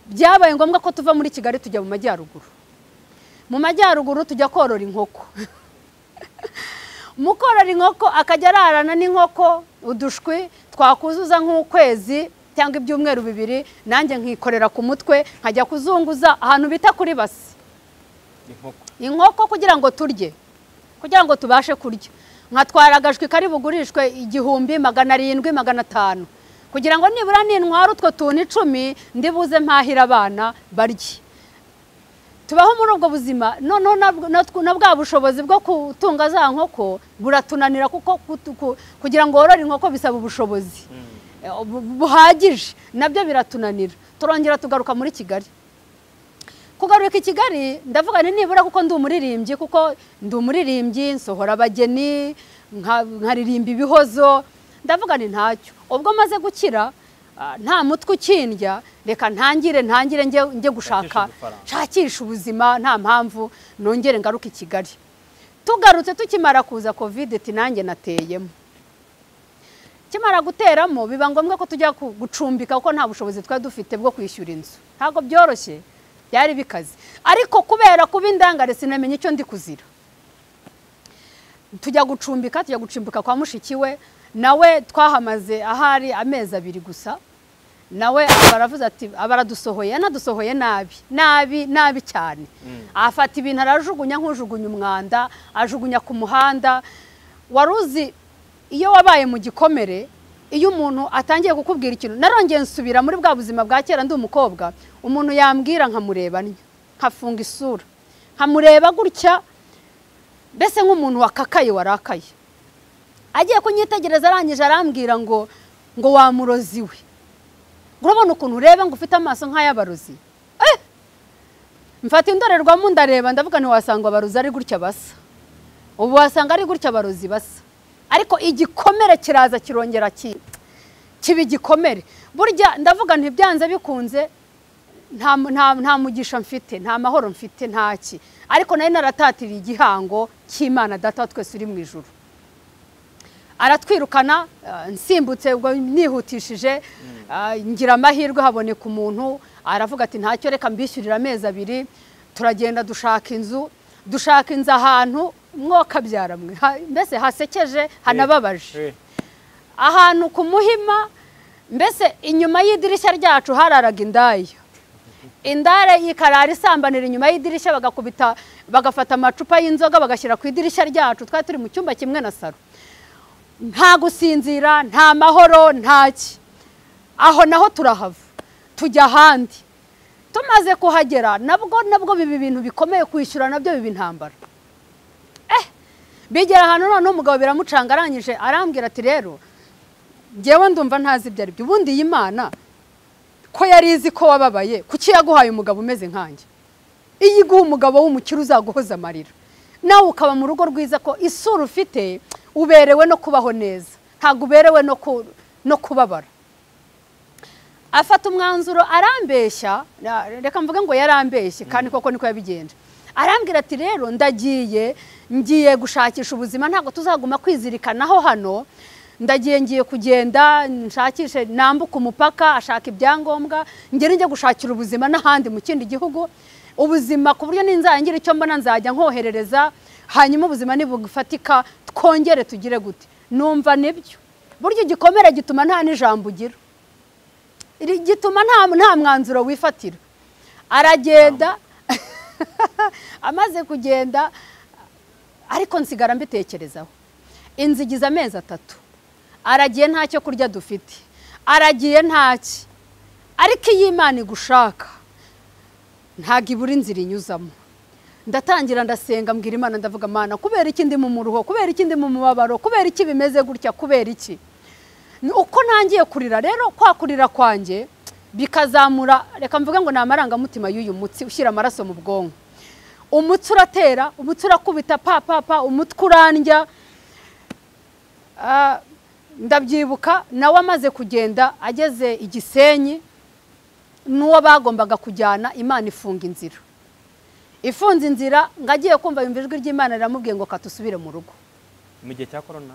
byabaye ngombwa ko tuva muri kigali tujya mu majyaruguru mu majyaruguru tujya korora inkoko mukorora inkoko akajya ararana n'inkoko udushwi twakuzuza nk'ukwezi cyangwa ibyumweru bibiri nanjye nkikorera ku mutwe nkajya kuzunguza ahantu bita kuri basi inkoko inkoko kugira ngo turye kugira ngo tubashe kurya nkatwara agashwi kari bugurishwe igihumbi magana arindwi magana atanu kugira ngo nibura nintwara utwo tuntu icumi ndibuze mpahira abana barye tubaho muri ubwo buzima noneho na- na tw- na bwa bushobozi bwo gutunga za nkoko buratunanira kuko kutu- ku- kugira ngo worore inkoko bisaba ubushobozi Eh, bu- buhagije nabyo biratunanira turongera tugaruka muri kigali kugaruka i kigali ndavuga nti nibura kuko ndi umuririmbyi kuko ndi umuririmbyi nsohora abageni nka- nkaririmba ibihozo ndavuga nti ntacyo ubwo maze gukira ah, nta mutwe ukindya reka ntangire ntangire njye njye gushaka udufaranga. nshakisha ubuzima nta mpamvu nongere ngaruke i kigali tugarutse tukimara kuza kovide nanjye nateyemo kimara guteramo biba ngombwa ko tujya ku- gucumbika kuko nta bushobozi twari dufite bwo kwishyura inzu ntabwo byoroshye byari bikaze ariko kubera kuba indangare sinamenya icyo ndi kuzira tujya gucumbika tujya gucumbika kwa mushiki we nawe twahamaze ahari amezi abiri gusa nawe baravuze ati abaradusohoye anadusohoye nabi nabi nabi cyane afata ibintu arajugunya nk'ujugunya umwanda ajugunya ku muhanda wari uzi iyo wabaye mu gikomere iyo umuntu atangiye kukubwira ikintu narongeye nsubira muri bwa buzima bwa kera ndi umukobwa umuntu yambwira nkamureba ntya, nkafunga isura nkamureba gutya mbese nk'umuntu wakakaye warakaye agiye kunyitegereza arangije arambwira ngo ngo wamurozi we ngo urabona ukuntu ureba ngo ufite amaso nk'ay'abarozi Eh! mfata indorerwamo ndareba ndavuga ntiwasanga abarozi ari gutya basa ubu wasanga ari gutya abarozi basa ariko igikomere kiraza kirongera ki- kiba igikomere burya ndavuga ntibyanze bikunze nta nta- nta mugisha mfite nta mahoro mfite ntaki ariko nari naratatiriye igihango cy'imana data wa twese uri mu ijuru aratwirukana eh, nsimbutse ubwo nihutishije ah, ngira amahirwe haboneka umuntu aravuga ati ntacyo reka mbishyurira amezi abiri turagenda dushaka inzu dushaka inzu ahantu mwokabyara mwe Ha- mbese hasekeje hanababaje Eh, ahantu ku muhima mbese inyuma y'idirishya ryacu hararaga indaya indaya ikarara isambanira inyuma y'idirishya bagakubita bagafata amacupa y'inzoga bagashyira ku idirishya ryacu twari turi mu cyumba kimwe na saro nta gusinzira nta mahoro ntaki aho naho turahava tujya ahandi tumaze kuhagera nabwo nabwo biba ibintu bikomeye kwishyura nabyo biba intambara bigera ahantu noneho umugabo biramucanga arangije arambwira ati rero ngewe ndumva ntazi ibyo ari byo ubundi iyi mana ko yari izi ko wababaye kuki yaguhaye umugabo umeze nkanjye iyo iguha umugabo w'umukire uzaguhoza amarira nawe ukaba mu rugo rwiza ko isura ufite uberewe no kubaho neza ntabwo uberewe no ku- no kubabara afata umwanzuro arambeshya na- reka mvuge ngo yarambeshye kandi koko niko yabigenje arambwira ati rero ndagiye ngiye gushakisha ubuzima ntabwo tuzaguma kwizirikanaho hano ndagiye ngiye kugenda nshakishe nambuka umupaka ashaka ibyangombwa ngere njye gushakira ubuzima n'ahandi mu kindi gihugu ubuzima ku buryo ninzagira icyo mbona nzajya nkoherereza hanyuma ubuzima nibufatika twongere tugire gute numva nibyo burya igikomere gituma nta n'ijambo ugira Iri- gituma nta nta mwanzuro wifatira aragenda amaze kugenda ariko nsigara mbitekerezaho inzu igize amezi atatu aragiye nta cyo kurya dufite aragiye ntaki ariko iyo imana igushaka ntabwo ibura inzira inyuzamo ndatangira ndasenga mbwira imana ndavuga mana kubera iki ndi mu muruho kubera iki ndi mu mubabaro kubera iki bimeze gutya kubera iki Ni uko ntangiye kurira rero kwa kurira kwanjye bikazamura reka mvuge ngo ni amarangamutima y'uyu mutsi ushyira amaraso mu bwonko umutsi uratera umutsi urakubita pa pa pa umutwe urandya Ah, ndabyibuka nawe amaze kugenda ageze igisenyi n'uwo bagombaga kujyana imana ifunga inzira ifunze inzira ngo agiye kumva yumva ijwi ry'imana riramubwiye ngo katusubire mu rugo mu gihe cya korona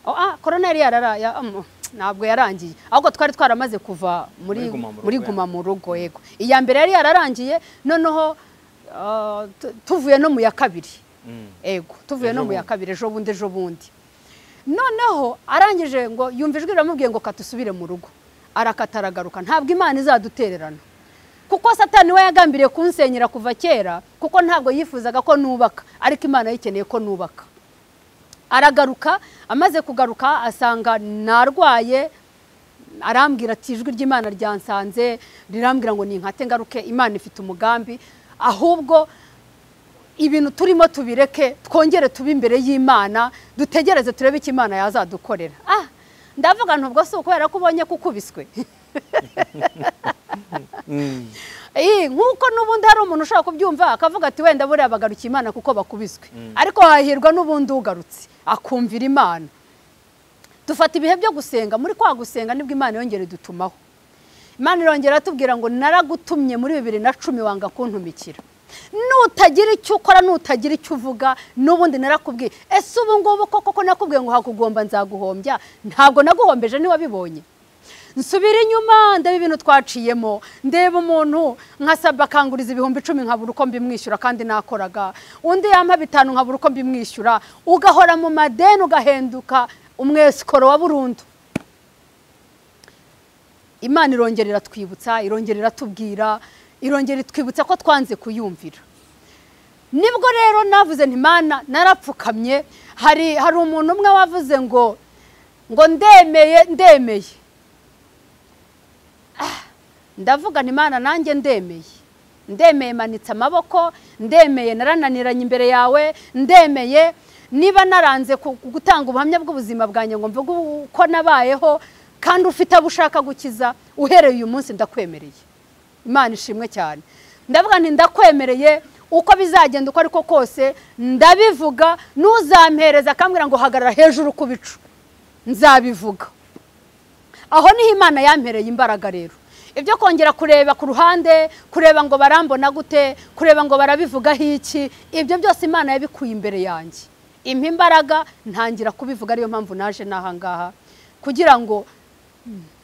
Oh, ah, korona yari yarara ya- um, ntabwo yarangiye ahubwo twari twaramaze kuva muri Muri Guma mu Rugo, muri ya. guma mu rugo yego iya mbere yari yararangiye noneho ah, tu- tuvuye no mu ya kabiri Mm. ego tuvuye Ejo no mu ya bundi. kabiri ejo bundi ejo bundi noneho arangije ngo yumva ijwi riramubwiye ngo katusubire mu rugo arakataragaruka ntabwo imana izadutererana kuko satani we yagambiriye kunsenyera kuva kera kuko ntabwo yifuzaga ko nubaka ariko imana yikeneye ko nubaka aragaruka amaze kugaruka asanga narwaye arambwira ati ijwi ry'imana ryansanze rirambwira ngo ninkate ngaruke imana ifite umugambi ahubwo ibintu turimo tubireke twongere tube imbere y'imana dutegereze turebe icyo imana yazadukorera ah ndavuga ntubwo si ukubera ko ubonye ko ukubiswe Eh, nk'uko n'ubundi hari umuntu ushobora kubyumva akavuga ati wenda buriya bagarukiye imana kuko bakubiswe ariko hahirwa n'ubundi ugarutse akumvira imana dufata ibihe byo gusenga muri kwa gusenga nibwo imana yongera idutumaho imana irongera atubwira ngo naragutumye muri bibiri na cumi wanga kuntumikira nutagira icyo ukora nutagira icyo uvuga n'ubundi narakubwiye ese ubu ngubu koko ko nakubwiye ngo hakugomba nzaguhombya ntabwo naguhombeje niwabibonye nsubira inyuma ndeba ibintu twaciyemo ndeba umuntu nkasaba akanguriza ibihumbi icumi nkabura uko mbimwishyura kandi nakoraga undi yampa bitanu nkabura uko mbimwishyura ugahora mu madeni ugahenduka umwesikoro wa burundu imana irongera iratwibutsa irongera iratubwira irongera itwibutsa ko twanze kuyumvira nibwo rero navuze nti mana narapfukamye hari hari umuntu umwe wavuze ngo ngo ndemeye ndemeye ndavuga nti mana nanjye ndemeye ndemeye manitse amaboko ndemeye narananiranye imbere yawe ndemeye niba naranze ku- ku gutanga ubuhamya bw'ubuzima bwanjye ngo mvuge uko nabayeho kandi ufite abo ushaka gukiza uhereye uyu munsi ndakwemereye imana ishimwe cyane ndavuga nti ndakwemereye uko bizagenda uko ariko kose ndabivuga n'uzampereza akambwira ngo hagarara hejuru ku bicu nzabivuga aho niho imana yampereye imbaraga rero ibyo kongera kureba ku ruhande kureba ngo barambona gute kureba ngo barabivugaho iki ibyo byose imana yabikuye imbere yanjye impa imbaraga ntangira kubivuga ariyo mpamvu naje n'ahangaha kugira ngo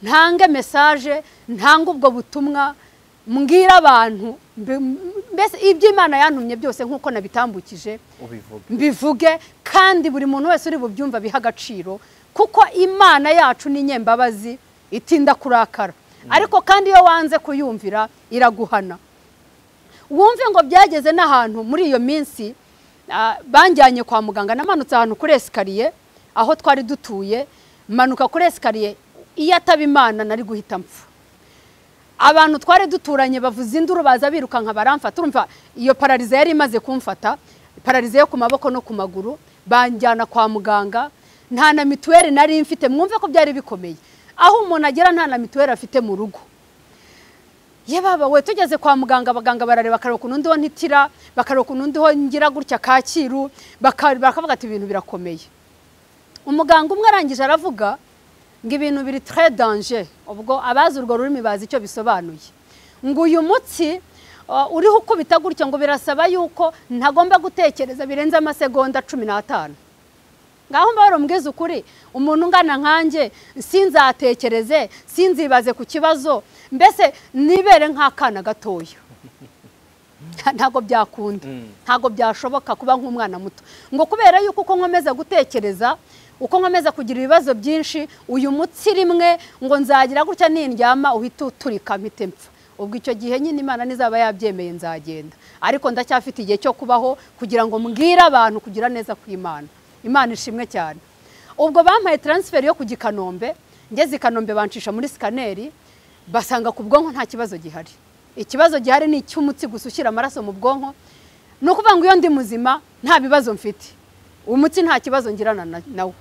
ntange mesaje ntange ubwo butumwa mbwira abantu mbese iby'imana yantumye byose nk'uko nabitambukije ubivuga mbivuge kandi buri muntu wese uri bubyumva biha agaciro kuko imana yacu ni nyembabazi itinda kurakara ariko kandi iyo wanze kuyumvira iraguhana wumve ngo byageze n'ahantu muri iyo minsi ah, banjyanye kwa muganga namanutse ahantu kuri esikariye aho twari dutuye manuka kuri esikariye iyo ataba imana nari guhita mpfa abantu twari duturanye bavuza induru baza birukanka baramfata urumva iyo pararize yari imaze kumfata pararize yo ku maboko no ku maguru banjyana kwa muganga nta na mituweli nari mfite mwumve ko byari bikomeye aho umuntu agera nta na mituweli afite mu rugo ye baba we tugeze kwa muganga abaganga barareba bakareba ukuntu ndiho ntitira bakareba ukuntu ndiho ngira gutya kacyiru baka- bakavuga ati ibintu birakomeye umuganga umwe arangije aravuga ngo ibintu biri tre danje ubwo abazi urwo rurimi bazi icyo bisobanuye ngo uyu mutsi uh, uriho ukubita gutya ngo birasaba yuko ntagomba gutekereza birenze amasegonda cumi n'atanu ngaho mba warumbwiza ukuri umuntu ungana nkanjye sinzatekereze sinzibaze ku kibazo mbese nibere nk'akana gatoya ntabwo byakunda ntabwo byashoboka kuba nk'umwana muto ngo kubera yuko uko nkomeza gutekereza uko nkomeza kugira ibibazo byinshi uyu mutsi rimwe ngo nzagira gutya nindyama uhita uturika mpite mpfa ubwo icyo gihe nyine imana nizaba yabyemeye nzagenda ariko ndacyafite igihe cyo kubaho kugira ngo mbwire abantu kugira neza kw'imana imana ishimwe cyane ubwo bampaye taransiferi yo ku gikanombe ngeze i kanombe bancisha muri sikaneri basanga ku bwonko nta kibazo gihari ikibazo gihari ni icy'umutsi gusa ushyira amaraso mu bwonko ni ukuvuga ngo iyo ndi muzima nta bibazo mfite umutsi nta kibazo ngirana na- nawo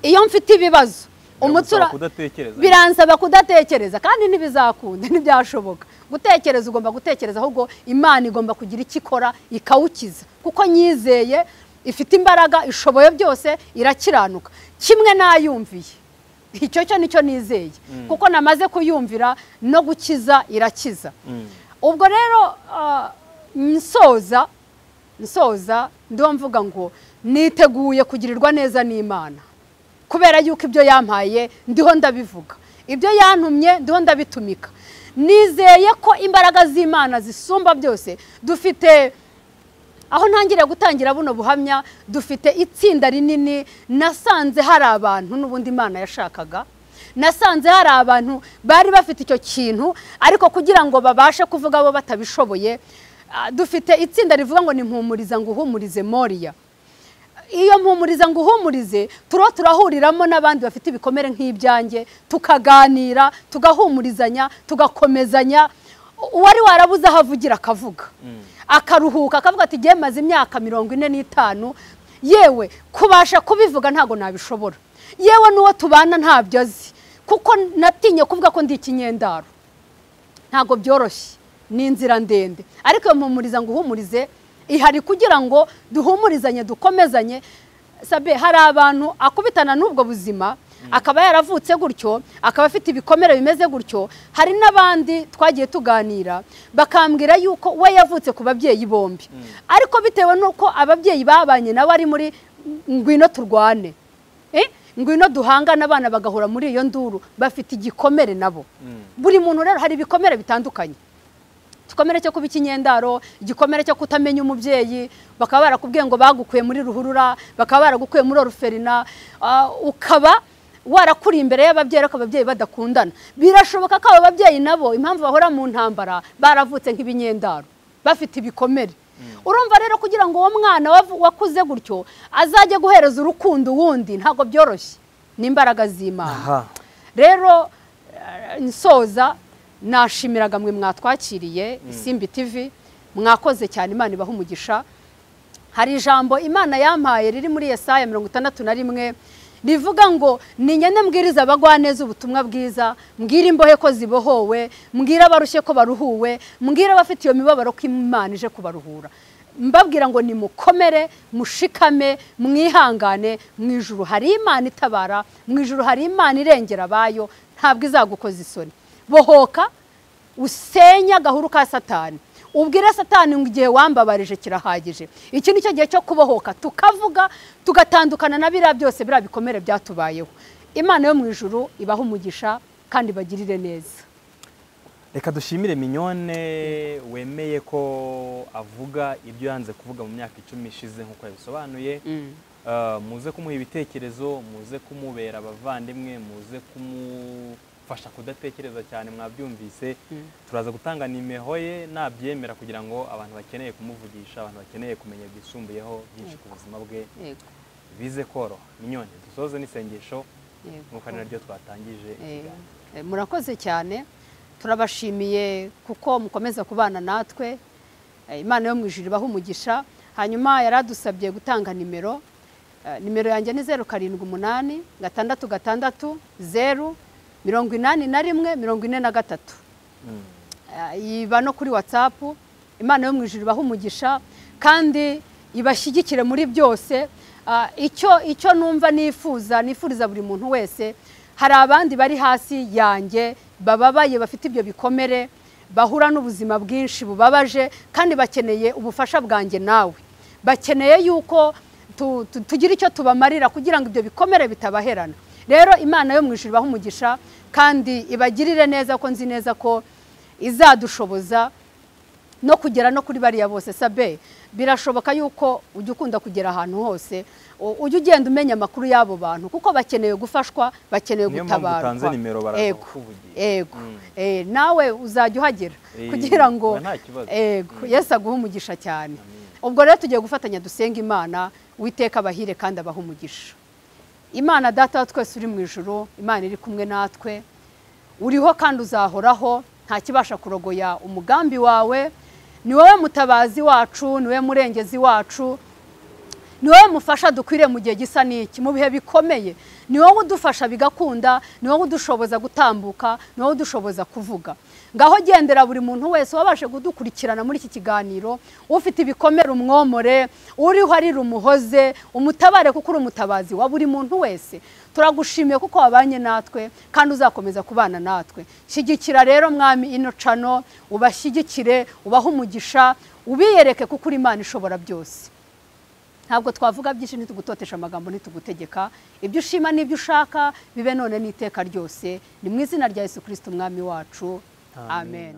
iyo mfite ibibazo umutsi Biragusaba ura- kudatekereza biransaba kudatekereza kandi ntibizakunda ntibyashoboka gutekereza ugomba gutekereza ahubwo imana igomba kugira icyo ikora ikawukiza kuko nyizeye ifite imbaraga ishoboye byose irakiranuka kimwe n'ayumviye icyo cyo nicyo nizeye kuko namaze kuyumvira no gukiza irakiza ubwo rero ah, nsoza nsoza ndiho mvuga ngo niteguye kugirirwa neza n'imana kubera yuko ibyo yampaye ndiho ndabivuga ibyo yantumye ndiho ndabitumika nizeye ko imbaraga z'imana zisumba byose dufite aho ntangiriye gutangira buno buhamya dufite itsinda rinini nasanze hari abantu n'ubundi imana yashakaga nasanze hari abantu bari bafite icyo kintu ariko kugira ngo babashe kuvuga bo batabishoboye ah, dufite itsinda rivuga ngo ni mpumuriza ngo uhumurize moriya iyo mpumuriza ngo uhumurize turiho turahuriramo n'abandi bafite ibikomere nk'ibyanjye tukaganira tugahumurizanya tugakomezanya uwari warabuze aho avugira akavuga akaruhuka akavuga ati igihe maze imyaka mirongo ine n'itanu yewe kubasha kubivuga ntabwo nabishobora yewe n'uwo tubana ntabyo azi kuko natinye kuvuga ko ndi ikinyendaro ntabwo byoroshye ni inzira ndende ariko iyo mpumuriza ngo uhumurize ihari kugira ngo duhumurizanye dukomezanye sabe hari abantu akubitana n'ubwo buzima akaba yaravutse gutyo akaba afite ibikomere bimeze gutyo hari n'abandi twagiye tuganira bakambwira yuko we yavutse ku babyeyi bombi ariko bitewe n'uko ababyeyi babanye nawe ari muri ngwino turwane Eh, ngwino duhangane abana bagahura muri iyo nduru bafite igikomere nabo buri muntu rero hari ibikomere bitandukanye igikomere cyo kuba ikinyendaro igikomere cyo kutamenya umubyeyi bakaba barakubwiye ngo bagukuye muri ruhurura bakaba baragukuye muri oruferina ah, ukaba warakuri imbere y'ababyeyi ariko ababyeyi badakundana birashoboka ko abo babyeyi nabo impamvu bahora mu ntambara baravutse nk'ibinyendaro bafite ibikomere urumva rero kugira ngo uwo mwana wavu- wakuze gutyo azajye guhereza urukundo uwundi ntabwo byoroshye ni imbaraga z'imana aha rero eh, nsoza nashimiraga mwe mwatwakiriye isimbi tv mwakoze cyane imana ibaha umugisha hari ijambo imana yampaye riri muri yesaya mirongo itandatu na rimwe rivuga ngo ninyane mbwiriza abagwaneza ubutumwa bwiza mbwira imbohe ko zibohowe mbwira abarushye ko baruhuwe mbwira abafite iyo mibabaro ko imana ije kubaruhura mbabwira ngo nimukomere mushikame mwihangane mu ijuru hari imana itabara mu ijuru hari imana irengera abayo ntabwo izagukoza isoni bohoka usenye agahuru ka satani ubwire satani ngo igihe wambabarije kirahagije iki ni cyo gihe cyo kubohoka tukavuga tugatandukana na biriya byose biriya bikomere byatubayeho imana yo mu ijuru ibaha umugisha kandi bagirire neza reka dushimire minyone wemeye ko avuga ibyo yanze kuvuga mu myaka icumi ishize nk'uko yabisobanuye Ah, muze kumuha ibitekerezo muze kumubera abavandimwe muze kumufasha kudatekereza cyane mwabyumvise turaza gutanga nimero ye nabyemera kugira ngo abantu bakeneye kumuvugisha abantu bakeneye kumenya byisumbuyeho byinshi ku buzima bwe yego bize koroha minyone dusoze n'isengesho yego nk'uko ari naryo twatangije Eh, ikiganiro Eh, murakoze cyane turabashimiye kuko mukomeza kubana natwe Eh, imana yo mu ijuru ibaha umugisha hanyuma yari adusabye gutanga nimero Eh, nimero yanjye ni zeru karindwi umunani gatandatu gatandatu zeru mirongo inani na rimwe mirongo ine na gatatu Mm. Eh, iba no kuri watsapu imana yo mu ijuru ibaha umugisha kandi ibashyigikire muri byose Ah, icyo icyo numva nifuza nifuriza buri muntu wese hari abandi bari hasi yanjye bababaye bafite ibyo bikomere bahura n'ubuzima bwinshi bubabaje kandi bakeneye ubufasha bwanjye nawe bakeneye yuko tu- tu- tugira icyo tubamarira kugira ngo ibyo bikomere bitabaherana rero imana yo mu ijuru ibaha umugisha kandi ibagirire neza ko nzi neza ko izadushoboza no kugera no kuri bariya bose sabe birashoboka yuko ujya ukunda kugera ahantu hose u- ujya ugenda umenya amakuru y'abo bantu kuko bakeneye gufashwa bakeneye niyo mpamvu gutabarwa utanze nimero baraza Yego. kukuvugisha Ego. Mm. Eh, nawe uzajya uhagera Eh, kugira ngo nta kibazo. Ego. Mm. Yesu aguhe umugisha cyane. Amen. Ubwo rero tugiye gufatanya dusenga Imana witeka abahire kandi abaha umugisha. Imana data wa twese uri mu ijuru, Imana iri kumwe natwe. Uriho kandi uzahoraho nta kibasha kurogoya umugambi wawe. Ni wowe mutabazi wacu, ni wowe murengezi wacu, ni wowe mufasha dukwiriye mu gihe gisa n'iki mu bihe bikomeye ni wowe udufasha bigakunda ni wowe udushoboza gutambuka ni wowe udushoboza kuvuga ngaho gendera buri muntu wese wabashe kudukurikirana muri iki kiganiro ufite ibikomere umwomore uriho arira umuhoze umutabare kuko uri umutabazi wa buri muntu wese turagushimiye kuko wabanye natwe kandi uzakomeza kubana natwe shyigikira rero mwami ino cano ubashyigikire ubahe umugisha ubiyereke kuko uri imana ishobora byose ntabwo twavuga byinshi ntitugutotesha amagambo ntitugutegeka ibyo ushima n'ibyo ushaka bibe none n'iteka ryose ni mu izina rya yesu kirisiti umwami wacu amen.